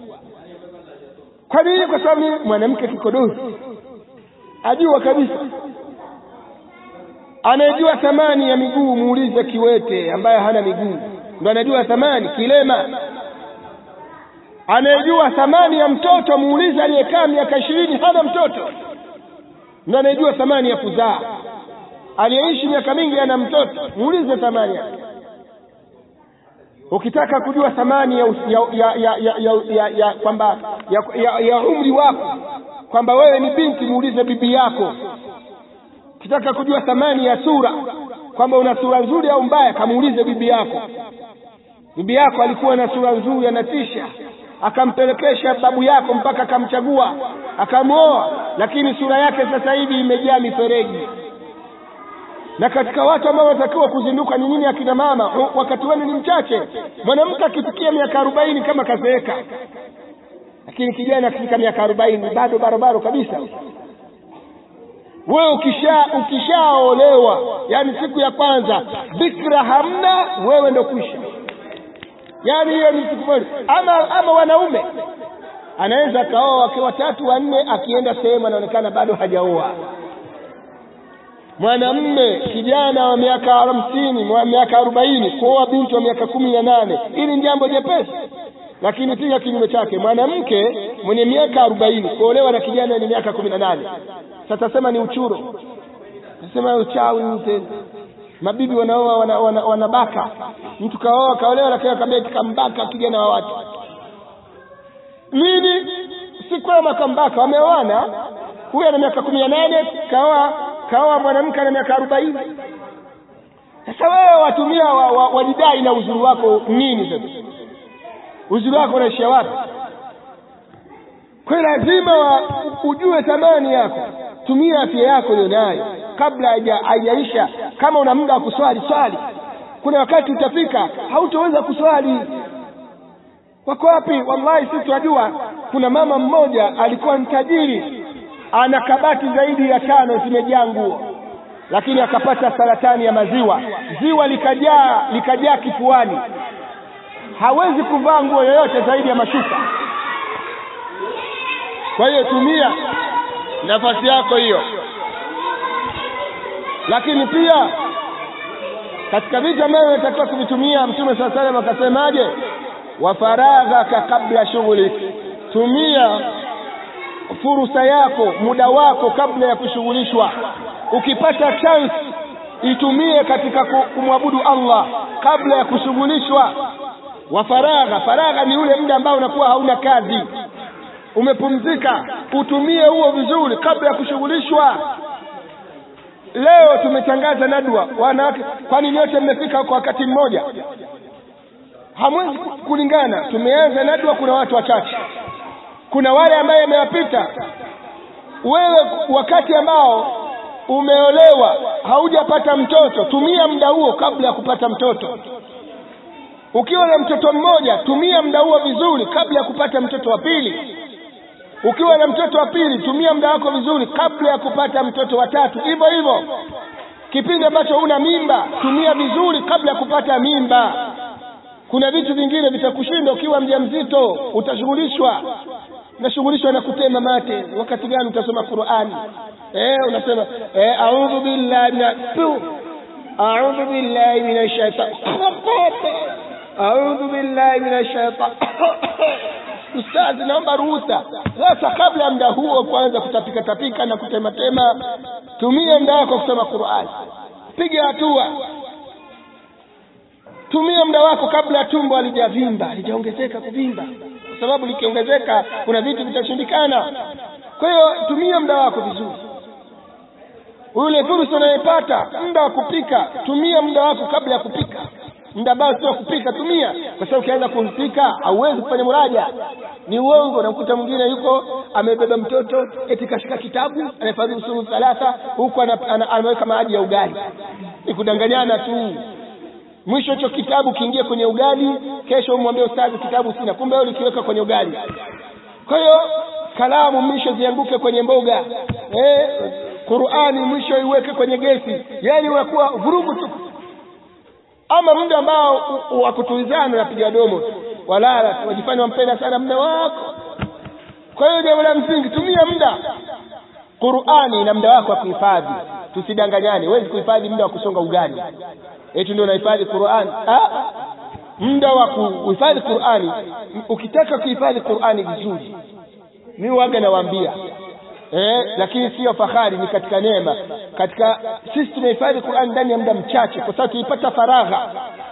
kwa nini kwa sababu mwanamke kikodozi ajua kabisa anayejua thamani ya miguu muulize kiwete ambaye hana miguu ndo anajua thamani kilema anayejua thamani ya mtoto muulize aliyekaa miaka ishirini hana mtoto ndo anayejua thamani ya kuzaa aliyeishi miaka mingi ana mtoto muulize thamani yake ukitaka kujua thamani ya, ya, ya, ya, ya, ya, ya, ya kwamba ya, ya, ya umri wako kwamba wewe ni binti muulize bibi yako ukitaka kujua thamani ya sura kwamba una sura nzuri au mbaya kamuulize bibi yako bibi yako alikuwa na sura nzuri anatisha akampelekesha babu yako mpaka akamchagua akamwoa lakini sura yake sasa hivi imejaa mifereji na katika watu ambao wanatakiwa kuzinduka ni nini akina mama wakati wenu ni mchache mwanamke akifikia miaka arobaini kama kazeeka lakini kijana akifika miaka arobaini bado barobaro kabisa wewe ukisha ukishaolewa yani siku ya kwanza bikra hamna wewe ndo kwisha yani hiyo ni siku moja ama ama wanaume anaweza akaoa wake watatu wanne akienda sehemu anaonekana bado hajaoa mwanamme kijana wa miaka hamsini wa miaka arobaini kuoa binti wa miaka kumi na nane hili ni jambo jepesi lakini pia kinyume chake mwanamke mwenye miaka arobaini kuolewa na kijana wenye miaka kumi na nane satasema ni uchuro tasema uchawi ute mabibi wanaoa wanabaka wana, wana, wana mtu kaoa kaolewa lakini akamwambia kambaka kijana wa watu nini si kwema kambaka wameoana huyu ana miaka kumi na nane kaoa kaoa mwanamke ana miaka arobaini sasa wewe watumia wajidai wa, wa na uzuri wako nini sasa uzuri wako unaishia wapi kwa lazima wa, ujue thamani yako tumia afya yako ulionayo kabla haijaisha kama una muda wa kuswali swali kuna wakati utafika hautoweza kuswali wako wapi wallahi sisi tunajua kuna mama mmoja alikuwa ni tajiri ana kabati zaidi ya tano zimejaa nguo lakini akapata saratani ya maziwa ziwa likajaa likajaa kifuani hawezi kuvaa nguo yoyote zaidi ya mashuka kwa hiyo tumia nafasi yako hiyo lakini pia katika vitu ambavyo unatakiwa kuvitumia mtume saa salam akasemaje wa faraghaka kabla shughuli tumia fursa yako muda wako kabla ya kushughulishwa ukipata chance itumie katika kumwabudu allah kabla ya kushughulishwa wa faragha faragha ni ule muda ambao unakuwa hauna kazi umepumzika utumie huo vizuri kabla ya kushughulishwa leo tumetangaza nadwa wanawake kwani nyote mmefika kwa wakati mmoja hamwezi kulingana tumeanza nadwa kuna watu wachache kuna wale ambaye amewapita wewe wakati ambao umeolewa haujapata mtoto tumia muda huo kabla ya kupata mtoto ukiwa na mtoto mmoja tumia muda huo vizuri kabla ya kupata mtoto wa pili ukiwa na mtoto wa pili tumia muda wako vizuri kabla ya kupata mtoto wa tatu hivyo hivyo kipindi ambacho una mimba tumia vizuri kabla ya kupata mimba kuna vitu vingine vitakushinda ukiwa mjamzito utashughulishwa unashughulishwa na kutema mate wakati gani utasoma qurani eh unasema eh a'udhu billahi min a'udhu billahi minash shaitani a'udhu billahi minash shaitani ustazi naomba ruhusa sasa kabla ya muda huo kwanza kutapika tapika na kutematema tumia muda wako kusoma qurani piga hatua tumia muda wako kabla tumbo halijavimba halijaongezeka kuvimba kwa sababu likiongezeka kuna vitu vitashindikana kwa hiyo tumia muda wako vizuri ule fursa unayepata muda wa kupika tumia muda wako kabla ya kupika muda ambao sio kupika tumia kwa sababu ukianza kupika hauwezi kufanya muraja ni uongo namkuta mwingine yuko amebeba mtoto eti kashika kitabu anahifadhi usulu thalatha huku anaweka maji ya ugali ni kudanganyana tu mwisho hicho kitabu kiingie kwenye ugali kesho umwambie ustazi kitabu sina kumbe wewe ulikiweka kwenye ugali kwa hiyo kalamu mwisho zianguke kwenye mboga eh, Qur'ani mwisho iweke kwenye gesi yani unakuwa vurugu tu ama muda ambao wa kutulizana unapiga domo walala wajifanya wampenda sana mume wako kwa hiyo jambo la msingi tumia muda Qur'ani na muda wako wa kuhifadhi tusidanganyane huwezi kuhifadhi muda wa kusonga ugali eti ndio unahifadhi Qur'ani ah muda wa kuhifadhi Qur'ani ukitaka kuhifadhi Qur'ani vizuri mimi waga nawaambia eh lakini sio fahari ni katika neema katika sisi tumehifadhi Qur'an ndani ya muda mchache kwa sababu tulipata faragha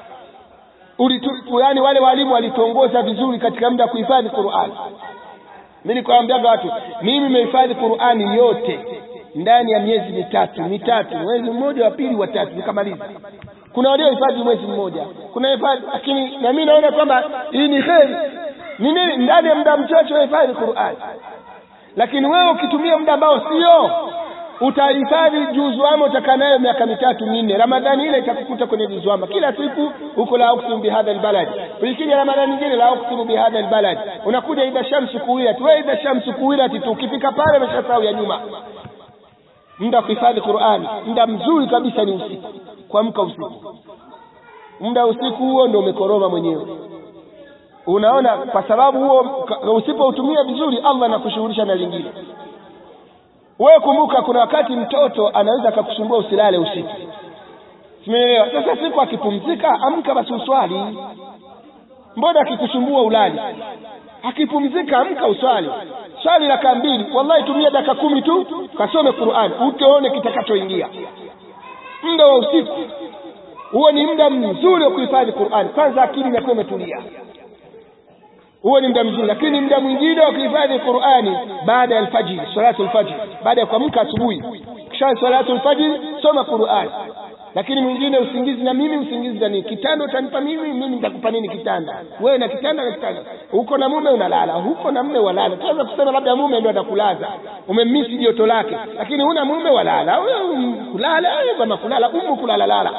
ulitu yani wale walimu walituongoza vizuri katika muda wa kuhifadhi Qur'an mimi nikwambiaga watu mimi nimehifadhi Qur'ani yote ndani ya miezi mitatu mitatu mwezi mmoja wa pili wa tatu nikamaliza kuna waliohifadhi mwezi mmoja kuna hifadhi lakini na mimi naona kwamba hii ni kheri ni nini ndani ya muda mchache unahifadhi Qur'an lakini wewe ukitumia muda ambao sio utahifadhi juzuama utakaa nayo miaka mitatu minne ramadhani ile itakukuta kwenye juzuama kila siku huko la uksimu bihadha albalad ikija ramadhani nyingine la uksimu bihadha albalad unakuja idha shamsu kuwirat wewe idha shamsu kuwirat tu ukifika pale umeshasahau ya nyuma muda wa kuhifadhi Qur'ani muda mzuri kabisa ni usiku kuamka usiku muda usiku huo ndio umekoroma mwenyewe unaona kwa sababu huo usipoutumia vizuri Allah anakushughulisha na lingine wewe kumbuka kuna wakati mtoto anaweza akakusumbua usilale usiku simeelewa sasa siku akipumzika amka basi uswali mbona akikusumbua ulali akipumzika amka uswali swali raka mbili wallahi tumia dakika kumi tu kasome Qur'an utaone kitakachoingia muda wa usiku huo ni muda mzuri wa kuhifadhi Qur'an kwanza akili inakuwa imetulia huo ni muda mzuri lakini muda mwingine wa kuhifadhi Qur'ani baada ya alfajiri salatu alfajiri baada ya kuamka asubuhi kisha salatu alfajiri soma Qur'ani lakini mwingine usingizi na mimi usingizi na nini kitanda utanipa mimi mimi nitakupa nini kitanda wewe na kitanda na kitanda huko na mume unalala huko na mume walala tunaweza kusema labda mume ndio atakulaza umemisi joto lake lakini huna mume walala wewe kulala kama kulala umu kulala lala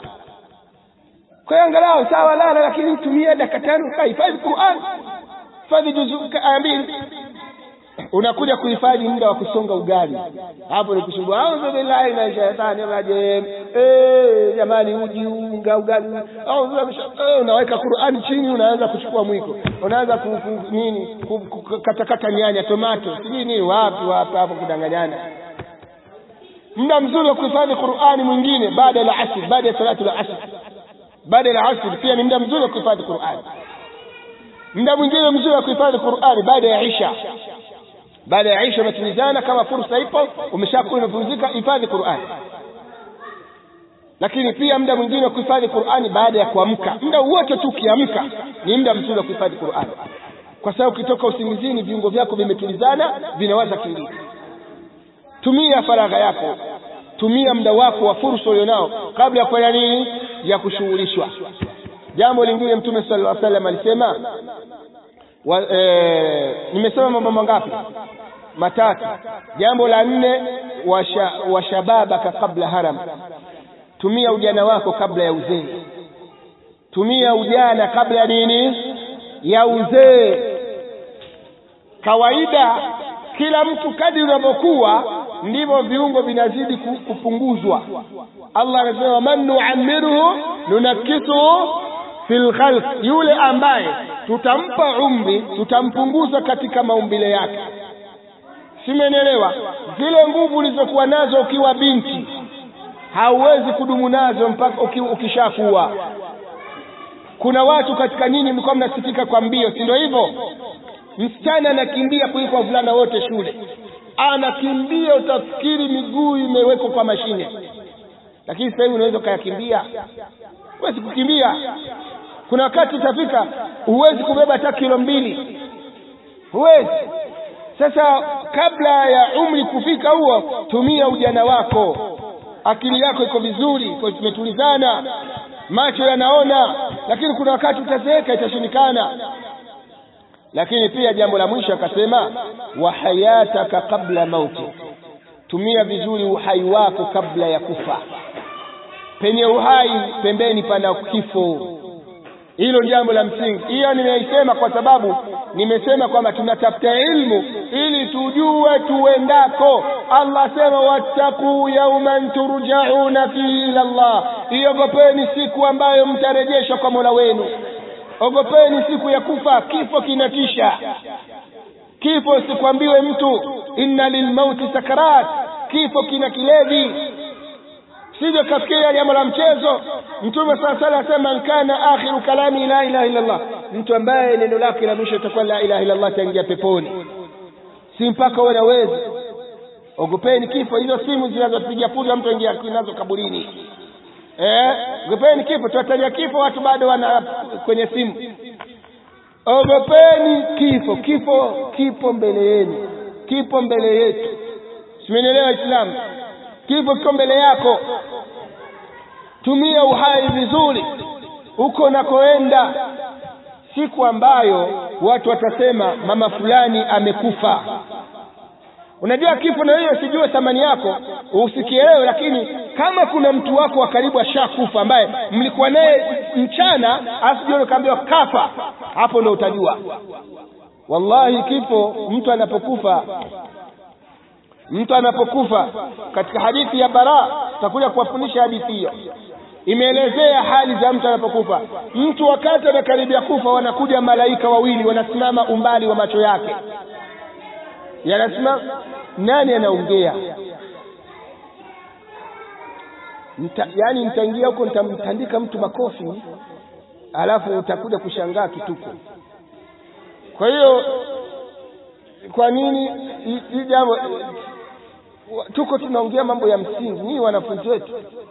kwa hiyo angalau sawa lala lakini tumia dakika tano kahifadhi Qur'an hifadhi juzu aya mbili unakuja kuhifadhi muda wa kusonga ugali hapo ni kusumbua a'udhu billahi minash shaitani rajim eh jamani uji unga ugali a'udhu eh unaweka Qur'ani chini unaanza kuchukua mwiko unaanza ku, ku, nini katakata nyanya tomato sijui nini wapi wapi hapo kudanganyana muda mzuri wa kuhifadhi Qur'ani mwingine baada ya asr baada ya salatu al-asr baada ya asr pia ni muda mzuri wa kuhifadhi Qur'ani muda mwingine mzuri wa kuhifadhi Qur'ani baada ya isha baada ya isha umetulizana kama fursa ipo umeshakuwa umepumzika hifadhi Qur'ani lakini pia muda mwingine wa kuhifadhi Qur'ani baada ya kuamka muda wote tu ukiamka ni muda mzuri wa kuhifadhi Qur'ani kwa sababu ukitoka usingizini viungo vyako vimetulizana vinawaza kingine tumia faragha yako tumia muda wako wa fursa ulionao kabla ya kufanya nini ya kushughulishwa jambo lingine mtume sallallahu alaihi wasallam alisema wa, e, nimesema mambo mangapi matatu jambo la nne washa, washababaka kabla haram tumia ujana wako kabla ya uzee tumia ujana kabla ya nini ya uzee kawaida kila mtu kadri unavyokuwa ndivyo viungo vinazidi kupunguzwa Allah anasema man nu'ammiruhu nunakisuhu fil khalq yule ambaye tutampa umri tutampunguza katika maumbile yake simenielewa zile nguvu ulizokuwa nazo ukiwa binti hauwezi kudumu nazo mpaka uki, ukishakuwa kuna watu katika nyinyi mlikuwa mnasifika kwa mbio si ndio hivyo msichana anakimbia kuliko wavulana wote shule anakimbia utafikiri miguu imewekwa kwa mashine lakini sasa hivi unaweza ukayakimbia huwezi kukimbia kuna wakati utafika huwezi kubeba hata kilo mbili huwezi sasa kabla ya umri kufika huo tumia ujana wako akili yako iko vizuri iko imetulizana macho yanaona lakini kuna wakati utazeeka itashindikana lakini pia jambo la mwisho akasema wa hayataka kabla mauti tumia vizuri uhai wako kabla ya kufa penye uhai pembeni pana kifo hilo jambo la msingi hiyo nimeisema kwa sababu nimesema kwamba tunatafuta ilmu ili tujue tuendako allah sema wattaquu yauman turjauna fihi ila llah iogopeni siku ambayo mtarejeshwa kwa mola wenu ogopeni siku ya kufa kifo kinatisha kifo sikwambiwe mtu inna lilmauti sakarat kifo kina kilevi sivyo kafikiria jambo la mchezo mtume saa sala asema nkana akhiru kalami la ilaha illa llah mtu ambaye neno lake la mwisho itakuwa la ilaha illa llah ataingia peponi si mpaka uwe na wezi ogopeni kifo hizo simu zinazopiga puga mtu aingia nazo kaburini eh, ogopeni kifo tuwataja kifo watu bado wana kwenye simu ogopeni kifo kifo kipo mbele yenu kipo mbele yetu simenielewa islamu kifo kiko mbele yako tumia uhai vizuri huko unakoenda siku ambayo watu watasema mama fulani amekufa unajua kifo na hiyo sijue thamani yako usikielewe lakini kama kuna mtu wako wa karibu ashakufa ambaye mlikuwa naye mchana asijue ukaambiwa kafa hapo ndo utajua wallahi kifo mtu anapokufa mtu anapokufa katika hadithi ya bara tutakuja kuwafundisha hadithi hiyo imeelezea hali za mtu anapokufa mtu wakati anakaribia kufa wanakuja malaika wawili wanasimama umbali wa macho yake yanasimama nani anaongea Nta, yani nitaingia huko nitamtandika mtu makofi alafu utakuja kushangaa kituko kwa hiyo kwa nini hii jambo tuko tunaongea mambo ya msingi nyinyi wanafunzi wetu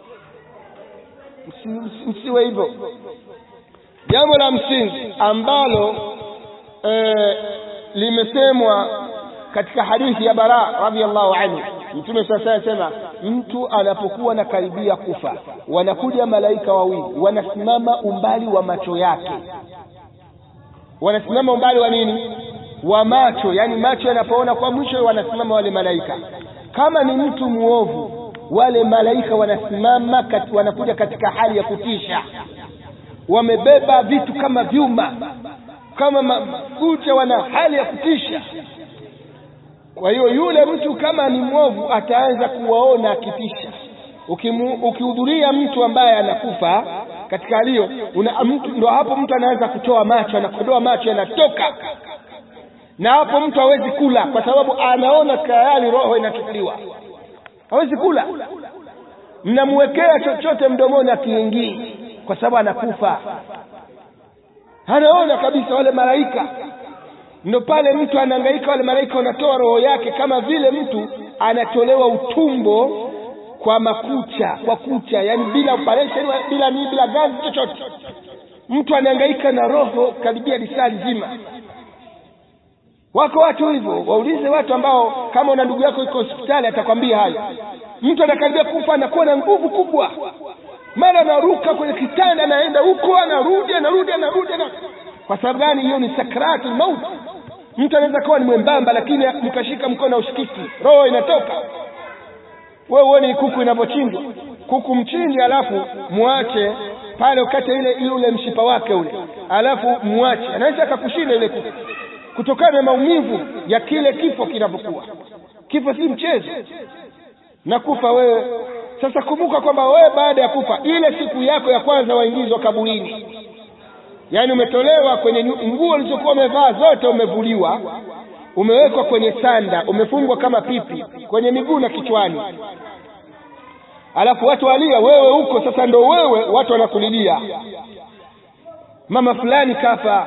msiwe hivyo jambo la msingi ambalo e, limesemwa katika hadithi ya bara radhiallahu anhu mtume sasa anasema mtu anapokuwa na karibia kufa wanakuja malaika wawili wanasimama umbali wa macho yake wanasimama umbali wa nini wa macho yani macho yanapoona kwa mwisho wanasimama wale malaika kama ni mtu muovu wale malaika wanasimama kat, wanakuja katika hali ya kutisha wamebeba vitu kama vyuma kama mafuta wana hali ya kutisha kwa hiyo yule mtu kama ni mwovu ataanza kuwaona akitisha ukihudhuria mtu ambaye anakufa katika hali hiyo ndo hapo mtu anaanza kutoa macho anakodoa macho yanatoka na hapo mtu hawezi kula kwa sababu anaona tayari roho inachukuliwa hawezi kula mnamwekea chochote mdomoni akiingii kwa sababu anakufa anaona kabisa wale malaika ndo pale mtu anaangaika wale malaika wanatoa roho yake kama vile mtu anatolewa utumbo kwa makucha kwa kucha yani bila operation bila nini bila gazi chochote mtu anaangaika na roho karibia lisaa nzima wako watu hivyo waulize watu ambao kama una ndugu yako iko hospitali atakwambia hayo mtu anakaribia kufa anakuwa na nguvu kubwa mara anaruka kwenye kitanda anaenda huko anarudi anarudi anarudi ana... kwa sababu gani hiyo ni sakratu maut mtu anaweza kuwa ni mwembamba lakini mkashika mkono ushikiki roho inatoka wewe uone kuku inavyochinjwa kuku mchinji alafu muache pale ukate ile ule mshipa wake ule alafu muache anaweza akakushinda ile kuku kutokana na maumivu ya kile kifo kinavyokuwa kifo si mchezo na kufa wewe sasa kumbuka kwamba wewe baada ya kufa ile siku yako ya kwanza waingizwa kaburini yaani umetolewa kwenye nguo ulizokuwa umevaa zote umevuliwa umewekwa kwenye sanda umefungwa kama pipi kwenye miguu na kichwani alafu watu walia wewe huko sasa ndo wewe watu wanakulilia mama fulani kafa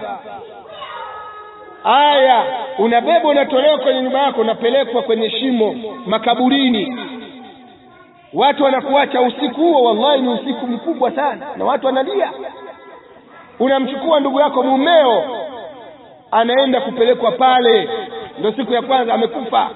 aya unabebwa unatolewa kwenye nyumba yako unapelekwa kwenye shimo makaburini watu wanakuacha usiku huo wallahi ni usiku mkubwa sana na watu wanalia unamchukua ndugu yako mumeo anaenda kupelekwa pale ndo siku ya kwanza amekufa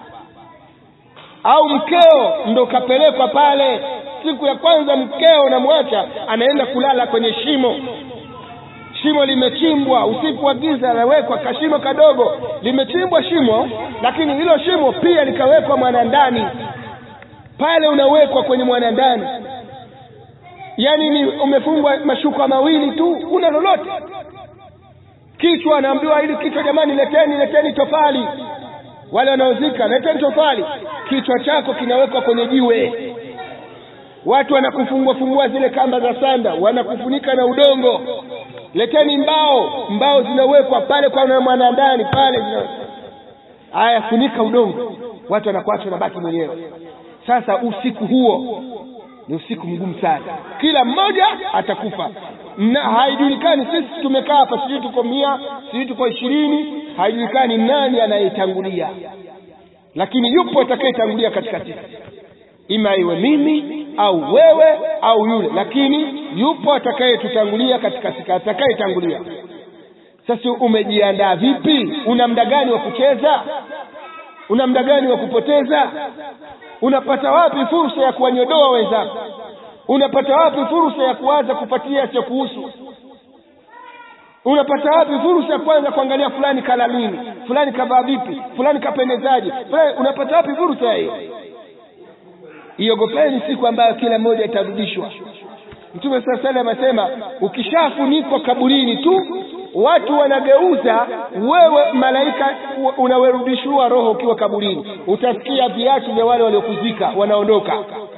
au mkeo ndo kapelekwa pale siku ya kwanza mkeo unamwacha anaenda kulala kwenye shimo shimo limechimbwa usiku wa giza anawekwa kashimo kadogo limechimbwa shimo lakini hilo shimo pia likawekwa mwanandani pale unawekwa kwenye mwanandani yaani ni umefungwa mashuka mawili tu una lolote kichwa anaambiwa ili kichwa jamani leteni leteni tofali wale wanaozika leteni tofali kichwa chako kinawekwa kwenye jiwe watu wanakufungua fungua zile kamba za sanda wanakufunika na udongo leteni mbao mbao zinawekwa pale kwa mwanandani pale haya funika udongo watu wanakuacha unabaki mwenyewe sasa usiku huo ni usiku mgumu sana kila mmoja atakufa na haijulikani sisi tumekaa hapa sijui tuko mia sijui tuko ishirini haijulikani nani anayetangulia lakini yupo atakayetangulia katika sisi ima iwe mimi au wewe au yule lakini yupo atakayetutangulia katika sisi atakayetangulia sasa umejiandaa vipi una muda gani wa kucheza una muda gani wa kupoteza unapata wapi fursa ya kuwanyodoa wenzako unapata wapi fursa ya kuanza kupatia yasiyokuhusu unapata wapi fursa ya kwanza kuangalia fulani kala nini fulani kavaa vipi fulani kapendezaje fulani unapata wapi fursa hiyo iogopeni siku ambayo kila mmoja itarudishwa mtume saa salam asema ukishafunikwa kaburini tu watu wanageuza wewe malaika unawerudishiwa roho ukiwa kaburini utasikia viatu vya wale waliokuzika wanaondoka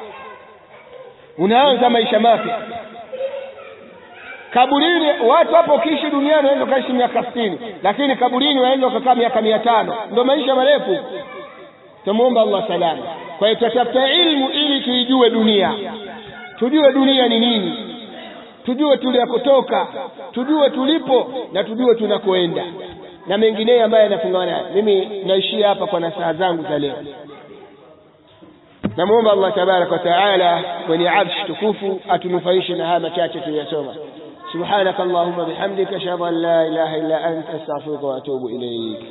unaanza maisha mapya kaburini watu hapo ukiishi duniani unaweza ukaishi miaka sitini lakini kaburini unaweza ukakaa miaka mia tano ndo maisha marefu tumwomba allah salama kwa hiyo tutafuta ilmu ili tuijue dunia tujue dunia ni nini tujue tuliakotoka tujue tulipo na tujue tunakoenda na mengineyo ambayo yanafungamana mimi naishia hapa kwa nasaha zangu za leo namwomba allah tabaraka wa taala mwenye arshi tukufu atunufaishe na haya machache tuliyosoma سبحانك اللهم بحمدك اشهد ان لا اله الا انت استغفرك واتوب اليك